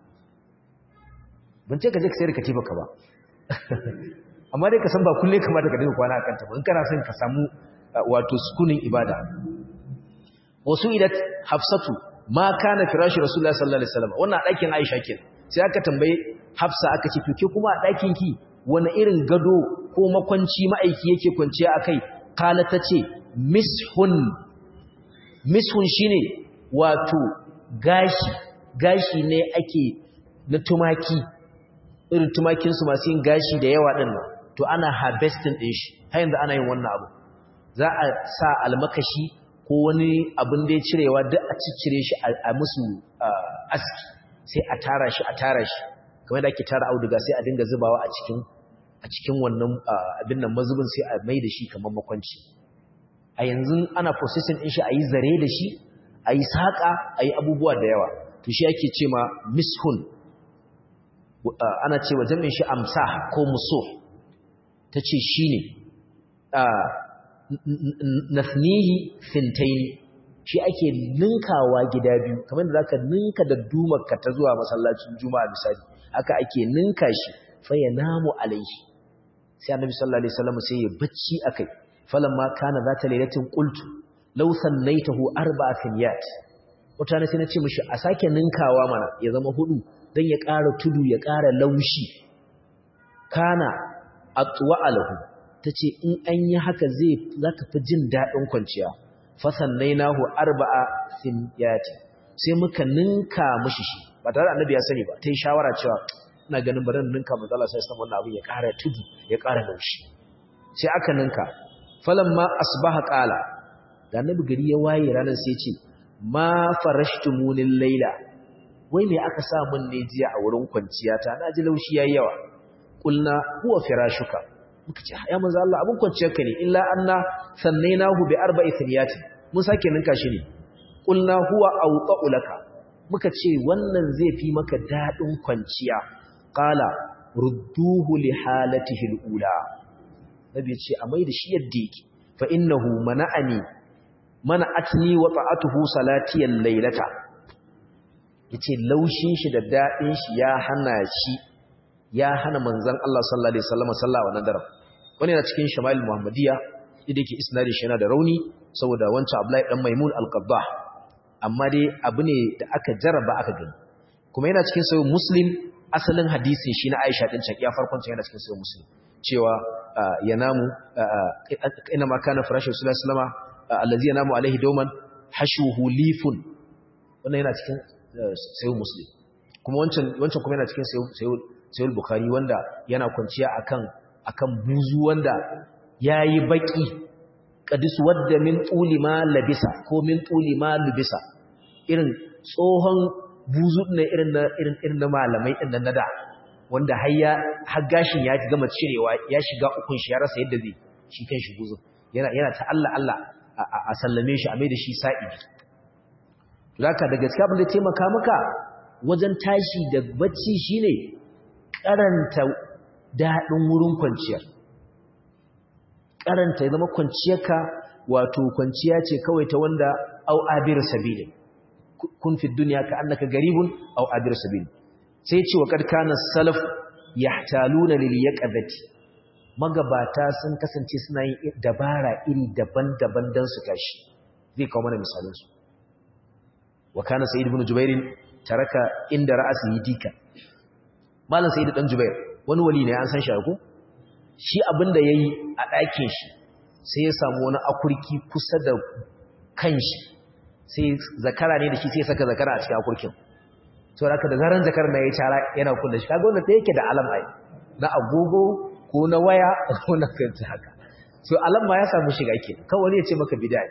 ban ce ka je ka sayar katiba ka ba amma dai ka san ba kulle kamata ka dinga kwana akan ta ba in kana son ka samu wato sukunin ibada wasu idat hafsatu ma kana firashi rasulullahi sallallahu alaihi wasallam wannan ɗakin aisha kenan sai aka tambaye hafsa aka ce to ke kuma a ɗakin ki wani irin gado ko makwanci ma'aiki yake kwanciya akai kala ta ce mishun mishun shine wato gashi gashi ne ake na tumaki irin tumakinsu masu yin gashi da yawa ɗin nan to ana harvesting ɗin shi har yanzu ana yin wannan abu za a sa almakashi ko wani abin da ya cirewa duk a ciccire shi a musu aski sai a tara shi a tara shi kamar da ake tara auduga sai a dinga zubawa a cikin a cikin wannan abin nan mazubin sai a mai da shi kamar makwanci a yanzu ana processing ɗin shi a yi zare da shi a yi saƙa a yi abubuwa da yawa to shi ake ce ma mishun ana cewa jami'in shi amsa ko muso ta ce shi ne nasnihi fintaini shi ake ninkawa gida biyu kamar da zaka ninka da dumarka ta zuwa masallacin juma'a misali aka ake ninka shi fa ya namu alaihi sai annabi sallallahu alaihi wasallam sai ya bacci akai falamma kana zata lailatin qultu law sannaitahu arba'a finyat mutane sai na ce mishi a sake ninkawa mana ya zama hudu don ya ƙara tudu ya ƙara laushi kana atwa alahu ta ce in an yi haka zai za ka fi jin daɗin kwanciya fasannai nahu arba'a finyati sai muka ninka mashi shi ba tare da annabi ya sani ba ta yi shawara cewa ina ganin bari ninka matsala sai san wannan abin ya ƙara tudu ya ƙara laushi sai aka ninka falamma asbaha qala da annabi gari ya waye ranar sai ce ma farashtumunil laila wai me aka sa mun ne jiya a wurin kwanciya ta na ji laushi yayi yawa kulna huwa firashuka muka ce ya manzo Allah abun kwanciyar ka ne illa anna sannainahu bi arba'i thniyati mun sake ninka shi ne kulna huwa awqa'u laka muka ce wannan zai fi maka dadin kwanciya qala rudduhu li halatihi al-ula nabi ce a mai da shi yadda yake fa innahu mana'ani mana'atni wa ta'atuhu salati al-lailata yace laushin shi da dadin shi ya hana shi ya hana manzon Allah sallallahu alaihi wasallam sallah wannan daren wani yana cikin shama'il muhammadiyya idan yake isnadin shi yana da rauni saboda wancan Abdullahi dan Maimun al-Qabbah amma dai abu ne da aka jarraba aka gani kuma yana cikin sahih Muslim asalin hadisin shi na Aisha din cakiya farkon yana cikin sahih Muslim cewa yanamu ina ma kana farashin Rasulullah sallama allazi yanamu alaihi dawman hashuhu lifun wannan yana cikin sahih Muslim kuma wancan wancan kuma yana cikin sahih sahih Bukhari wanda yana kwanciya akan akan buzu wanda yayi baki qadis wadda min tuli ma labisa ko min tuli ma lubisa irin tsohon buzu ne irin na irin irin na malamai din nan da wanda har ya har gashin ya gama cirewa ya shiga ukun shi ya rasa yadda zai shi kan shi buzu yana yana ta Allah Allah a sallame shi a mai da shi sa'i zaka da gaskiya abin da taimaka maka wajen tashi da bacci shine karanta dadin wurin kwanciyar karanta ya zama kwanciyarka wato kwanciya ce kawai ta wanda au abir sabili kun fi duniya ka annaka garibun au abir sabili sai ce wa kad kana salaf yahtaluna lil yaqadati magabata sun kasance suna yin dabara iri daban-daban dan su tashi zai kawo mana misalan su wa kana sa'id ibn jubair taraka inda ra'asi dika malam sa'id dan jubair wani wali ne an san shi ko shi abin da ya yi a ɗakin shi sai ya samu wani akurki kusa da kan shi sai zakara ne da shi sai saka zakara a cikin akurkin to da da zaran zakar na ya cara yana kulle shi kaga wanda ta yake da alam ai na agogo ko na waya ko na kanta haka so alam ma ya samu shiga ke kawai ya ce maka bid'a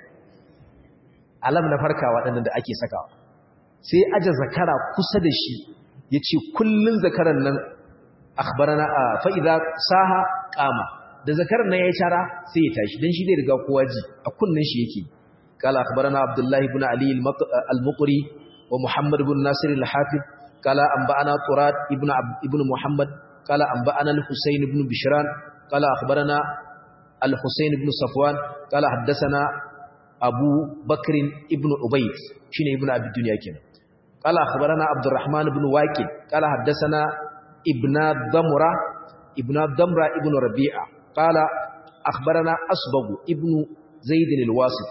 alam na farkawa waɗannan da ake sakawa sai aje zakara kusa da shi ya ce kullun zakaran nan akhbarana fa idza saha qama da zakar nan yayi cara sai ya tashi dan shi zai riga kowa ji a kunnin shi yake kala akhbarana abdullah ibn ali al-muqri wa muhammad ibn nasir al-hafiz kala anba'ana turat ibn ibn muhammad kala anba'ana al-husayn ibn bishran kala akhbarana al-husayn ibn safwan kala haddathana abu bakr ibn ubayd shine ibn abi dunya kenan kala akhbarana abdurrahman ibn waqid kala haddathana ابن ضمرة ابن ضمرة ابن ربيعة قال أخبرنا أصبغ ابن زيد الواسط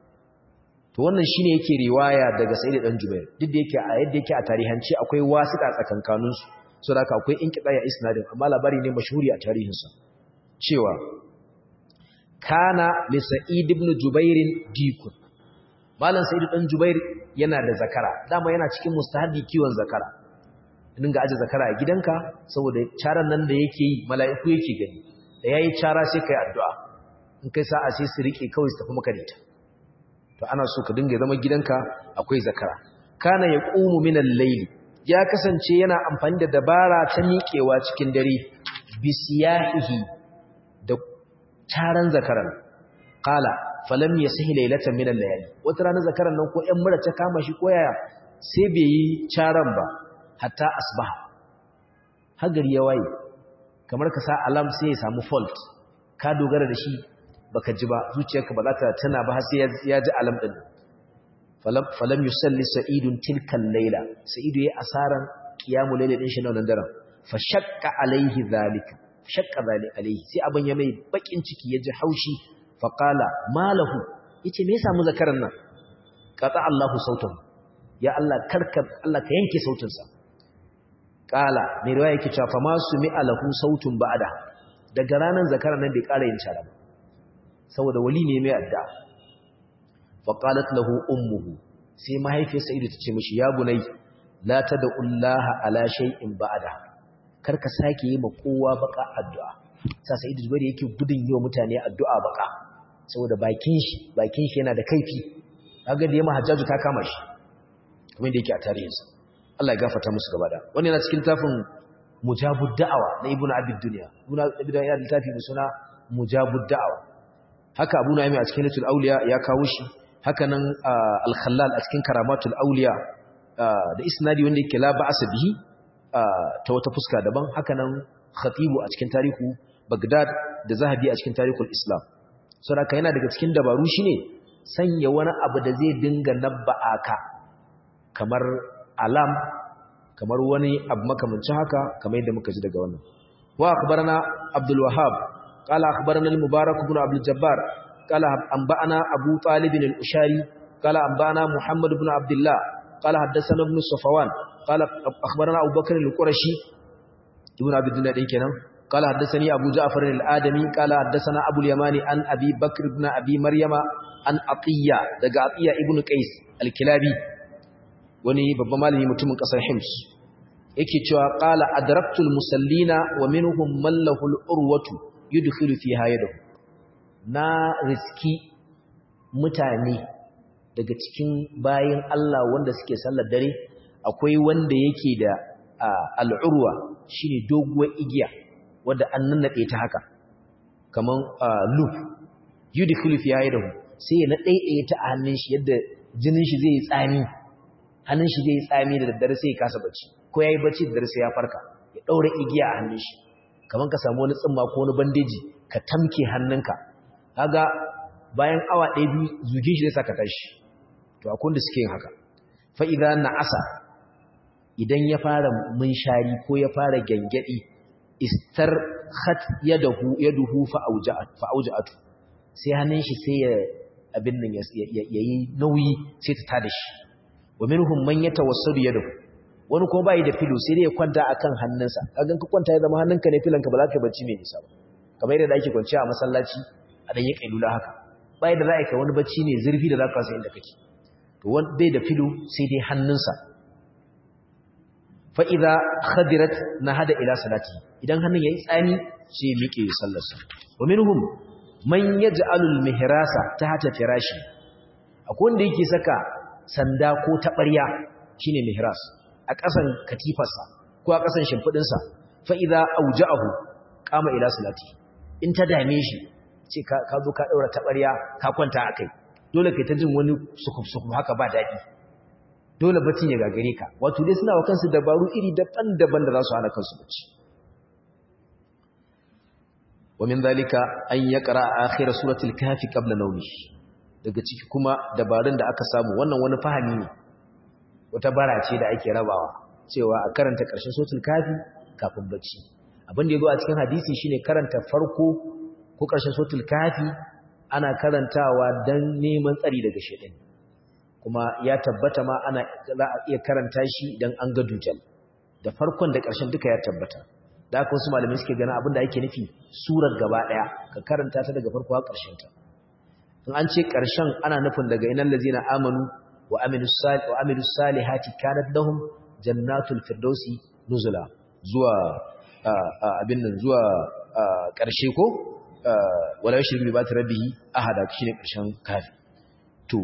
to wannan shine yake riwaya daga Sa'id dan Jubair duk da yake a yadda yake a tarihanci akwai wasita tsakankanin su so da akwai inqita ya isnadin amma labari ne mashhuri a tarihin sa cewa kana li Sa'id ibn Jubair dikun malam Sa'id dan Jubair yana da zakara dama yana cikin mustahabi kiwon zakara dinga aje zakara a gidanka saboda charan nan da yake yi mala'iku yake gani da yayi chara sai kai addu'a in kai sa'a sai su rike kawai su tafi maka da ita to ana so ka dinga zama gidanka akwai zakara kana yaqumu min al-layl ya kasance yana amfani da dabara ta miƙewa cikin dare bisiyahihi da charan zakaran qala falam yasihi laylatan min al-layali wata rana zakaran nan ko ƴan mura ta kama shi ko yaya sai bai yi charan ba hatta asbaha hagari ya waye kamar ka sa alam sai ya samu fault ka dogara da shi baka ji ba zuciyarka ba za ta tana ba har sai ya ji alam din falam falam yusalli sa'idun tilkan layla sa'idu yayi asaran qiyamul layla din shi nan daren fa shakka alaihi zalika shakka zalika alaihi sai abin ya mai bakin ciki ya ji haushi fa qala malahu yace me yasa mu zakaran nan qata Allahu sautahu ya Allah karka Allah ka yanke sautinsa kala mai riwaya yake cewa fama su mi alahu sautun ba'da daga ranar zakara nan bai kara yin shara ba saboda wali ne mai adda fa qalat lahu ummuhu sai mahaifiyar sa'idu ta ce mishi ya bunai la tad'ullaha ala shay'in ba'da karka sake yi ma kowa baka addu'a sa sa'idu zubair yake gudun yi wa mutane addu'a baka saboda bakin shi bakin shi yana da kaifi kaga da yamma hajjaju ta kama shi kamar da yake a tarihinsa Allah ya gafarta musu gaba da wani yana cikin tafin mujabud da'awa na ibnu abid dunya ibnu abid dunya da tafi da suna mujabud da'awa haka abu na'imi a cikin litul auliya ya kawo shi haka nan al-khallal a cikin karamatul auliya da isnadi wanda yake la ba'asa bihi ta wata fuska daban haka nan khatibu a cikin tarihu bagdad da zahabi a cikin tarihul islam saboda yana daga cikin dabaru shine sanya wani abu da zai dinga nabba'a ka kamar alam kamar wani abu makamancin haka kamar yadda muka ji daga wannan wa akhbarana abdul wahhab qala akhbarana al mubarak ibn abdul jabbar qala anba'ana abu talib al ushari qala anba'ana muhammad ibn abdullah qala haddathana ibn safwan qala akhbarana abu bakr al qurashi ibn abi dunya dai kenan qala haddathani abu ja'far al adami qala haddathana abu al yamani an abi bakr ibn abi maryama an atiya daga atiya ibn qais al kilabi wani babban malami mutumin kasar Hims yake cewa qala adraktul musallina wa minhum man lahu al-urwatu yudkhilu fiha yadahu na riski mutane daga cikin bayin Allah wanda suke sallar dare akwai wanda yake da al-urwa shine doguwar igiya wanda an nannade ta haka kaman loop yudkhilu fiha yadahu sai ya nade ta a hannun shi yadda jinin shi zai tsami hannun shi zai tsami da daddare sai ya kasa bacci ko yayi bacci da daddare sai ya farka ya daura igiya a hannun shi kaman ka samu wani tsimma ko wani bandeji ka tamke hannunka kaga bayan awa ɗaya biyu zugin shi zai saka tashi to akwai da suke yin haka fa idza na'asa idan ya fara munshari ko ya fara gangadi istar khat yadahu yaduhu fa auja'at fa auja'atu sai hannun shi sai ya abin nan yayi nauyi sai ta tada shi wa minhum man yatawassadu yadahu wani kuma bai da filo sai dai ya kwanta akan hannunsa kaga ka kwanta ya zama hannunka ne filanka ba za ka bacci mai nisa ba kamar yadda ake kwanciya a masallaci a dan yi kailula haka bai da za ka wani bacci ne zurfi da za ka san inda kake to wani bai da filo sai dai hannunsa fa idza khadirat nahada ila salati idan hannun yayi tsani sai ya miƙe sallarsa wa minhum man yaj'alu al-mihrasa tahta firashi akwai wanda yake saka sanda ko taɓarya shine mihras a ƙasan katifarsa ko a ƙasan shimfiɗinsa fa idza auja'ahu qama ila salati in ta dame shi ce ka zo ka daura taɓarya ka kwanta akai dole kai ta jin wani sukuf sukuf haka ba daɗi dole bacci ya gagare ka wato dai suna wa kansu dabaru iri daban-daban da za su hana kansu bacci wa min zalika an yaqra akhir suratul kahfi qabla nawmihi daga ciki kuma dabarun da aka samu wannan wani fahimi ne wata bara ce da ake rabawa cewa a karanta ƙarshen sotul kafi kafin bacci abin da ya zo a cikin hadisi shine karanta farko ko ƙarshen sotul kafi ana karantawa don neman tsari daga shaɗin kuma ya tabbata ma ana za a iya karanta shi idan an ga dujal da farkon da ƙarshen duka ya tabbata da aka wasu malamai suke gana abin da ake nufi surar gaba ɗaya ka karanta ta daga farko har ƙarshen ta in an ce ƙarshen ana nufin daga inan lazina amanu wa amilu salihati kanat lahum jannatul firdausi nuzula zuwa abin nan zuwa ƙarshe ko wala yushriku bi bati rabbihi ahada shine ƙarshen kafi to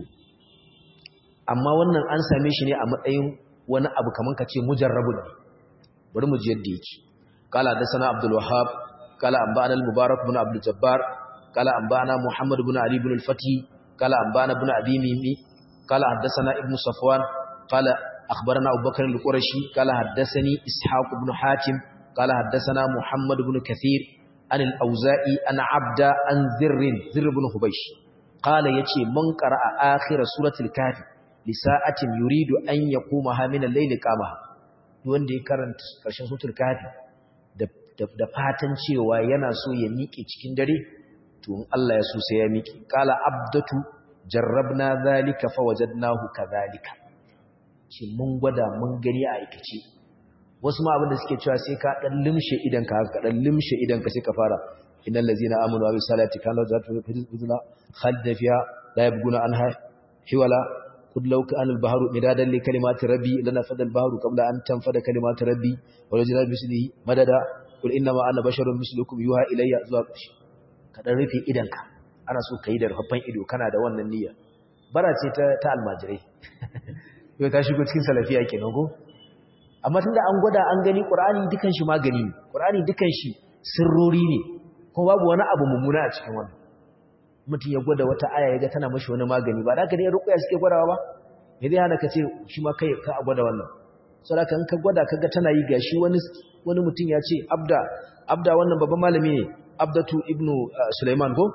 amma wannan an same shi ne a matsayin wani abu kaman kace mujarrabun ne bari mu ji yadda yake qala hadathana abdul wahhab qala anba'ana al mubarak ibn abdul jabbar قال أنبانا محمد بن علي بن الفتي قال أنبانا بن أبي ميمي قال حدثنا ابن صفوان قال أخبرنا أبو بكر القرشي قال حدثني إسحاق بن حاتم قال حدثنا محمد بن كثير عن الأوزائي أن عبد عن ذر ذر بن خبيش قال يتي من قرأ آخر سورة الكافي لساعة يريد أن يقومها من الليل قامها wanda ya karanta ƙarshen sutur kafi da fatan cewa yana so ya miƙe cikin dare to in Allah ya so sai ya miki qala abdatu jarrabna zalika fawajadnahu kadhalika ce mun gwada mun gani a aikace wasu ma abin da suke cewa sai ka dan limshe idan ka ka dan limshe idan ka sai ka fara innal ladzina amanu wa bisalati kana zatu fitna khalida fiha la yabguna anha hiwala qul law kana al-bahru midadan li kalimati rabbi lana fada al-bahru qabla an tanfada kalimati rabbi wa lajna bislihi madada qul inna ma ana basharun mislukum yuha ilayya zuwa ƙarshe ka dan rufe idanka ana so ka yi da rufaffen ido kana da wannan niyya bara ce ta ta almajirai yau ta shigo cikin salafiya kenan ko amma tunda an gwada an gani qur'ani dukan shi magani ne qur'ani dukan shi sirrori ne kuma babu wani abu mummuna a cikin wannan mutum ya gwada wata aya ya ga tana mashi wani magani ba da ka dai ruqya suke gwadawa ba me zai hana ka ce shi ma kai ka gwada wannan saboda in ka gwada kaga tana yi gashi wani wani mutum ya ce abda abda wannan babban malami ne abdatu ibnu sulaiman ko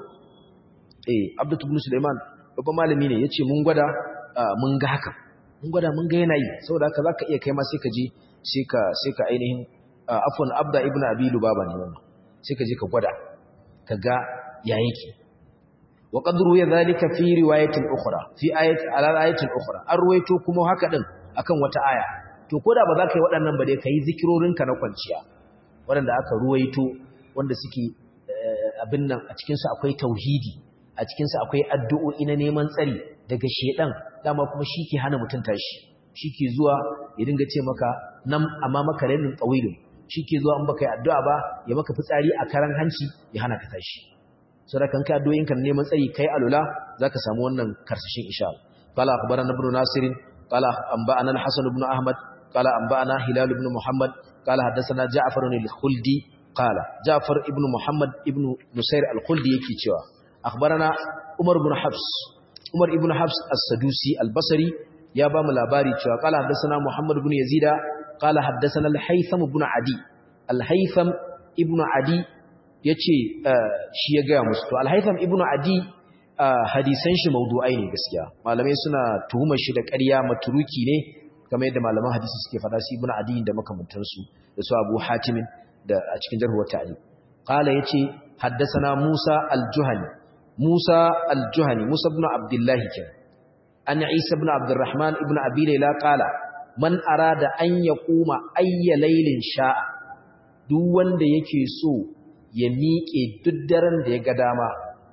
eh abdatu ibnu sulaiman babban malami ne yace mun gwada mun ga haka mun gwada mun ga yana yi saboda haka zaka iya kai ma sai ka je sai ka sai ka ainihin afwan abda ibnu abi lubaba ne wannan sai ka je ka gwada kaga ya yake wa qad ruya dhalika fi riwayatin ukhra fi ayati ala ayatin ukhra an ruwaito kuma haka din akan wata aya to koda ba za ka yi waɗannan ba dai kai zikirorinka na kwanciya waɗanda aka ruwaito wanda suke abin nan a cikinsu akwai tauhidi a cikinsu akwai addu'o'i na neman tsari daga shedan dama kuma shi ke hana mutum tashi shi ke zuwa ya dinga ce maka nan amma maka rainin tsawilin shi ke zuwa in baka yi addu'a ba ya maka fitsari a karan hanci ya hana ka tashi so da kan kai addu'o'inka na neman tsari kai alula za ka samu wannan karsashin insha Allah qala akhbarana ibn nasir qala anba'ana al-hasan ibn ahmad qala anba'ana hilal ibn muhammad qala haddathana ja'far al-khuldi qala ja'far ibn muhammad ibn nusair al-khuldi yake cewa akhbarana umar ibn habs umar ibn habs as-sadusi al-basri ya ba mu labari cewa qala haddathana muhammad ibn yazida qala haddathana al-haytham ibn adi al-haytham ibn adi yace shi ya ga musu to al-haytham ibn adi hadisan shi mawdu'ai ne gaskiya malamai suna tuhumar shi da ƙarya maturuki ne kamar yadda malaman hadisi suke faɗa su ibn adi da makamantansu da su abu hatim da a cikin jarhuwar ta'ali qala yace haddathana musa al-juhani musa al-juhani musa ibn abdullahi kenan an isa ibn abdurrahman ibn abi layla qala man arada an yaquma ayya laylin sha'a duk wanda yake so ya miƙe duk daren da ya ga dama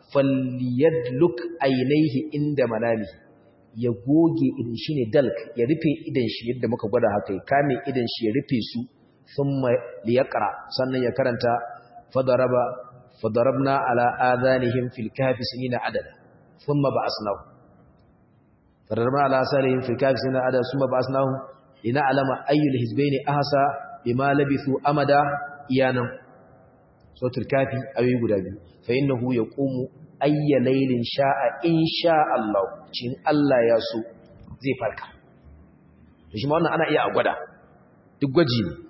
falyadluk aynaihi inda manami ya goge idan shine dalk ya rufe idan shi yadda muka gwada haka ya kame idan shi ya rufe su thumma liyaqra sannan ya karanta fadaraba fadarabna ala adhanihim fil kahfi sinina adada thumma ba'asnahu fadarabna ala asarihim fil kahfi sinina adada thumma ba'asnahu lina'lama ayyul hizbayn ahsa bima labithu amada iyanan suratul kafi ayoyi guda biyu fa innahu yaqumu ayya laylin sha'a insha Allah cin Allah ya so zai farka to shi ma wannan ana iya a gwada duk gwaji ne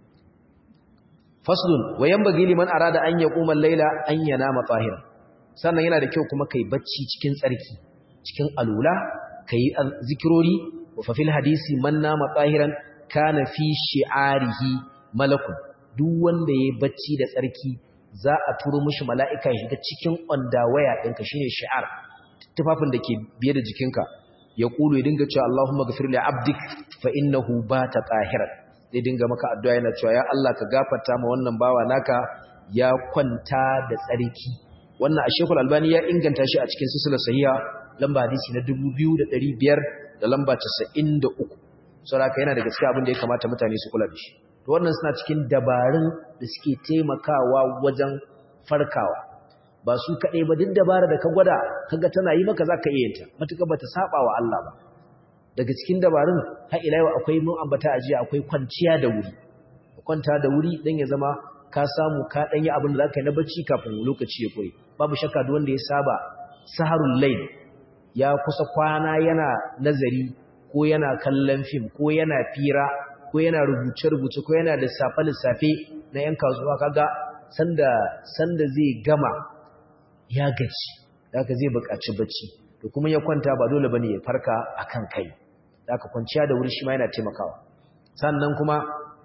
faslun wa yanbaghi liman arada an yaquma al-layla an yanama tahiran sannan yana da kyau kuma kai bacci cikin tsarki cikin alula kai zikirori wa fa fil hadisi man nama tahiran kana fi shi'arihi malakun duk wanda yayi bacci da tsarki za a turo mishi mala'ika ya shiga cikin waya ɗinka shine shi'ar tufafin da ke biye da jikinka ya kulu ya dinga cewa Allahumma ghafir li abdik fa innahu bata tahiran zai dinga maka addu'a yana cewa ya Allah ka gafarta ma wannan bawa naka ya kwanta da tsarki wannan a Sheikhul Albani ya inganta shi a cikin silsilar sahiha lamba hadisi na 2500 da lamba 93 saboda yana daga cikin abin da ya kamata mutane su kula da shi to wannan suna cikin dabarun da suke taimakawa wajen farkawa ba su kaɗai ba duk dabara da ka gwada kaga tana yi maka za ka iya yinta matuƙa ba ta saba wa Allah ba daga cikin dabarun har ila yau akwai mun ambata a jiya akwai kwanciya da wuri kwanta da wuri dan ya zama ka samu ka dan yi abin da zaka yi na bacci kafin lokaci ya kure babu shakka duk wanda ya saba saharul layl ya kusa kwana yana nazari ko yana kallon fim ko yana fira ko yana rubuce-rubuce ko yana lissafe-lissafe na ‘yan kasuwa kaga sanda, sanda zai gama ya gaci da aka zai buƙaci bacci da kuma ya kwanta ba dole ba ne ya farka a kan kai da aka kwanciya da wuri shi ma yana taimakawa sannan kuma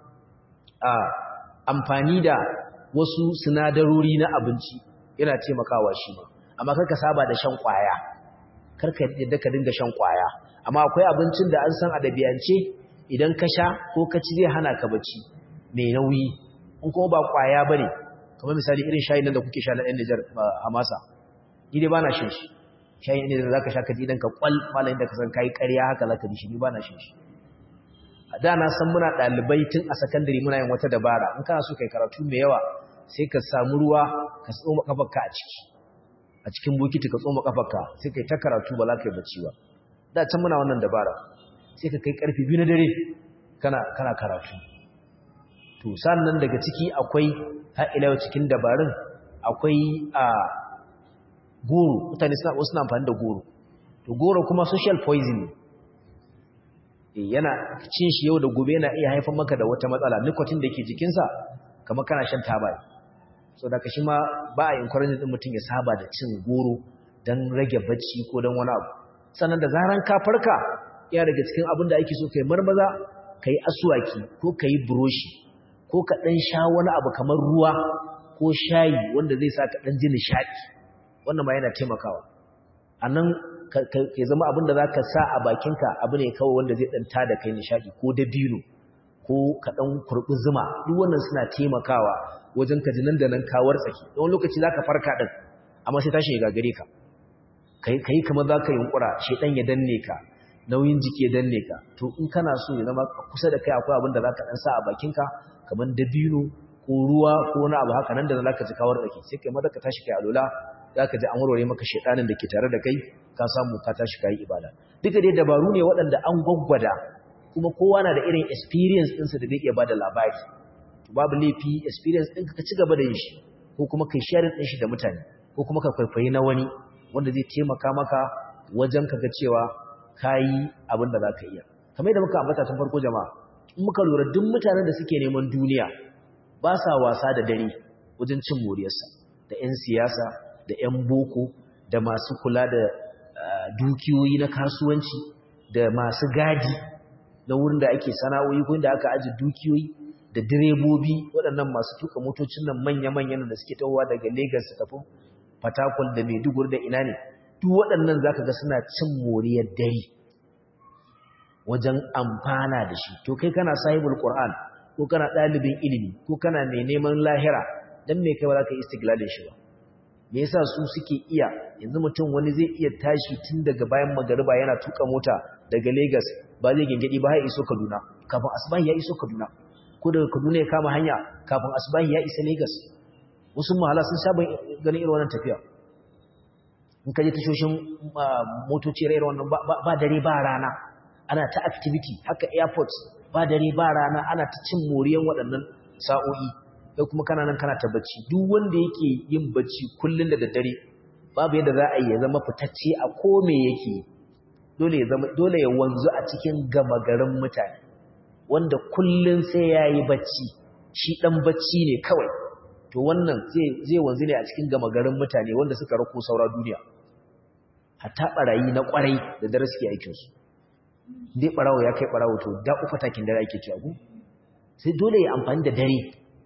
a amfani da wasu sinadarori na abinci yana taimakawa shi ma amma karka saba da shan kwaya karka yadda ka dinga shan kwaya amma akwai abincin da an san a ɗabi'ance idan ka sha ko ka ci zai hana ka bacci mai nauyi in kuma ba kwaya bane kamar misali irin shayin nan da kuke sha na ɗan Nijar Hamasa ni dai bana shan shi shayin ne da zaka sha ka ji idan ka kwal malamin da ka san kai ƙarya haka zaka ji shi ni bana shan shi a da na san muna ɗalibai tun a sakandare muna yin wata dabara in kana so kai karatu mai yawa sai ka samu ruwa ka tsoma kafarka a ciki a cikin bokiti ka tsoma kafarka sai kai ta karatu ba za ka yi bacci ba da can muna wannan dabara sai ka kai karfe biyu na dare kana kana karatu to sannan daga ciki akwai har ila cikin dabarun akwai a goro mutane suna wasu na amfani da goro to goro kuma social poison yana cin shi yau da gobe yana iya haifar maka da wata matsala nicotine da ke jikinsa kamar kana shan taba so da ka shi ma ba a encourage din mutum ya saba da cin goro don rage bacci ko don wani abu sannan da zaran ka farka ya daga cikin abin da ake so kai marmaza kai asuwaki ko kai buroshi ko ka dan sha wani abu kamar ruwa ko shayi wanda zai sa ka dan ji nishadi wannan ma yana taimakawa anan ka zama abin da zaka sa a bakinka abu ne kawai wanda zai dan tada kai nishadi ko dabino ko ka dan kurbi zuma duk wannan suna taimakawa wajen ka ji nan da nan kawar tsaki don lokaci zaka farka din amma sai tashi ya gagare ka kai kai kamar zaka yunkura shedan ya danne ka nauyin jiki ya danne ka to in kana so ya zama kusa da kai akwai abin da zaka dan sa a bakinka kamar dabino ko ruwa ko wani abu haka nan da zaka ji kawar tsaki sai kai maza ka tashi kai alola zaka ji an warware maka shedanin da ke tare da kai ka samu ka tashi kai ibada duka dai dabaru ne waɗanda an gwaggwada kuma kowa na da irin experience ɗinsa da zai iya bada labari babu laifi experience ɗinka ka ci gaba da yin shi ko kuma kai sharing ɗin shi da mutane ko kuma ka kwaikwayi na wani wanda zai taimaka maka wajen ka ga cewa ka yi abin da za ka iya kamar yadda muka ambata tun farko jama'a in muka lura duk mutanen da suke neman duniya ba sa wasa da dare wajen cin moriyarsa da 'yan siyasa da 'yan boko da masu kula da dukiyoyi na kasuwanci da masu gadi na wurin da ake sana'o'i ko inda aka aji dukiyoyi da direbobi waɗannan masu tuka motocin nan manya-manyan da suke tawowa daga Lagos su tafi Fatakwal da Maiduguri da ina ne duk waɗannan zaka ga suna cin moriyar dare wajen amfana da shi to kai kana sahibul Qur'an ko kana ɗalibin ilimi ko kana mai neman lahira dan me kai ba za ka yi istiglalin shi ba me yasa su suke iya yanzu mutum wani zai iya tashi tun daga bayan magariba yana tuka mota daga Lagos ba zai gengedi ba ya iso Kaduna kafin asbahi ya iso Kaduna ko daga Kaduna ya kama hanya kafin asbahi ya isa Lagos wasu mahala sun saba ganin irin wannan tafiya in ka je tashoshin motoci irin wannan ba dare ba rana ana ta activity haka airport ba dare ba rana ana ta cin moriyan waɗannan sa'o'i kai kuma kana nan kana ta bacci duk wanda yake yin bacci kullun da daddare babu yadda za a yi ya zama fitacce a ko me yake dole ya zama dole ya wanzu a cikin gama garin mutane wanda kullun sai yayi bacci shi dan bacci ne kawai to wannan zai zai wanzu ne a cikin gama garin mutane wanda suka rako saura duniya hatta barayi na kwarai da dare suke aikin su dai barawo ya kai barawo to da ufa takin dare ake cewa ku sai dole ya amfani da dare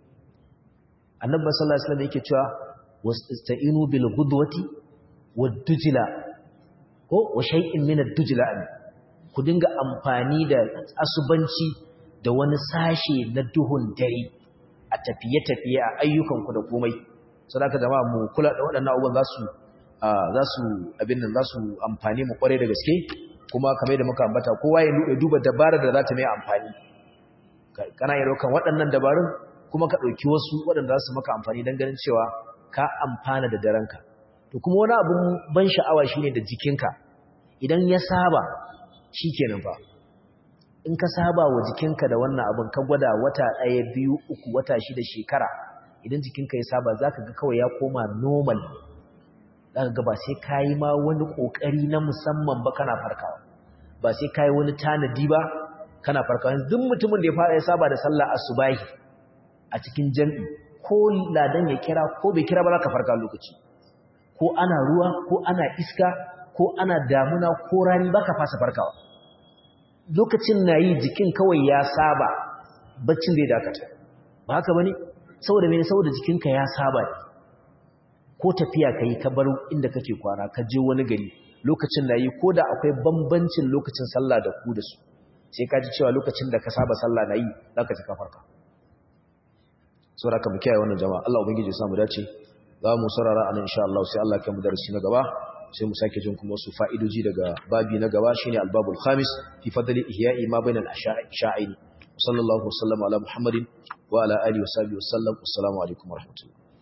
annabi sallallahu alaihi wasallam yake cewa wasta'inu bil ghudwati wad dujla ko wa shay'in min ad-dujla ku dinga amfani da asubanci da wani sashe na duhun dare a tafiye-tafiye a ayyukanku da komai sadaka jama'a mu kula da waɗannan abubuwan za su za su abin nan za su amfani mu kware da gaske kuma kamar da muka ambata kowa ya duba dabarar da za ta mai amfani kana yi rokan waɗannan dabarun kuma ka ɗauki wasu waɗanda za su maka amfani don ganin cewa ka amfana da daranka to kuma wani abin ban sha'awa shine da jikinka idan ya saba shi kenan fa in ka saba wa jikinka da wannan abin ka gwada wata ɗaya biyu uku wata shida shekara idan jikinka ya saba za ka ga kawai ya koma normal za ka ga ba sai ka yi ma wani ƙoƙari na musamman ba kana farkawa ba sai ka yi wani tanadi ba kana farkawa duk mutumin da ya fara ya saba da sallah asubahi a cikin jam'i ko ladan ya kira ko bai kira ba za ka farka lokaci ko ana ruwa ko ana iska ko ana damuna ko rani ba ka fasa farkawa lokacin na yi jikin kawai ya saba baccin zai dakata ba haka ba ne saboda mene saboda jikinka ya saba ne ko tafiya ka yi ka bar inda kake kwana ka je wani gari lokacin na yi ko da akwai bambancin lokacin sallah da ku da su sai ka ji cewa lokacin da ka saba sallah na yi za ka ji ka farka saboda ka mu kiyaye wannan jama'a Allah ubangiji ya samu dace za mu sarara anan insha Allah sai Allah ya kai mu darasi na gaba sai mu sake jin kuma su fa'idoji daga babi na gaba shine albabul khamis fi fadli ihya'i ma bainal asha'in sallallahu alaihi wa sallam ala muhammadin wa ala alihi wa sahbihi wa sallam assalamu alaikum wa rahmatullahi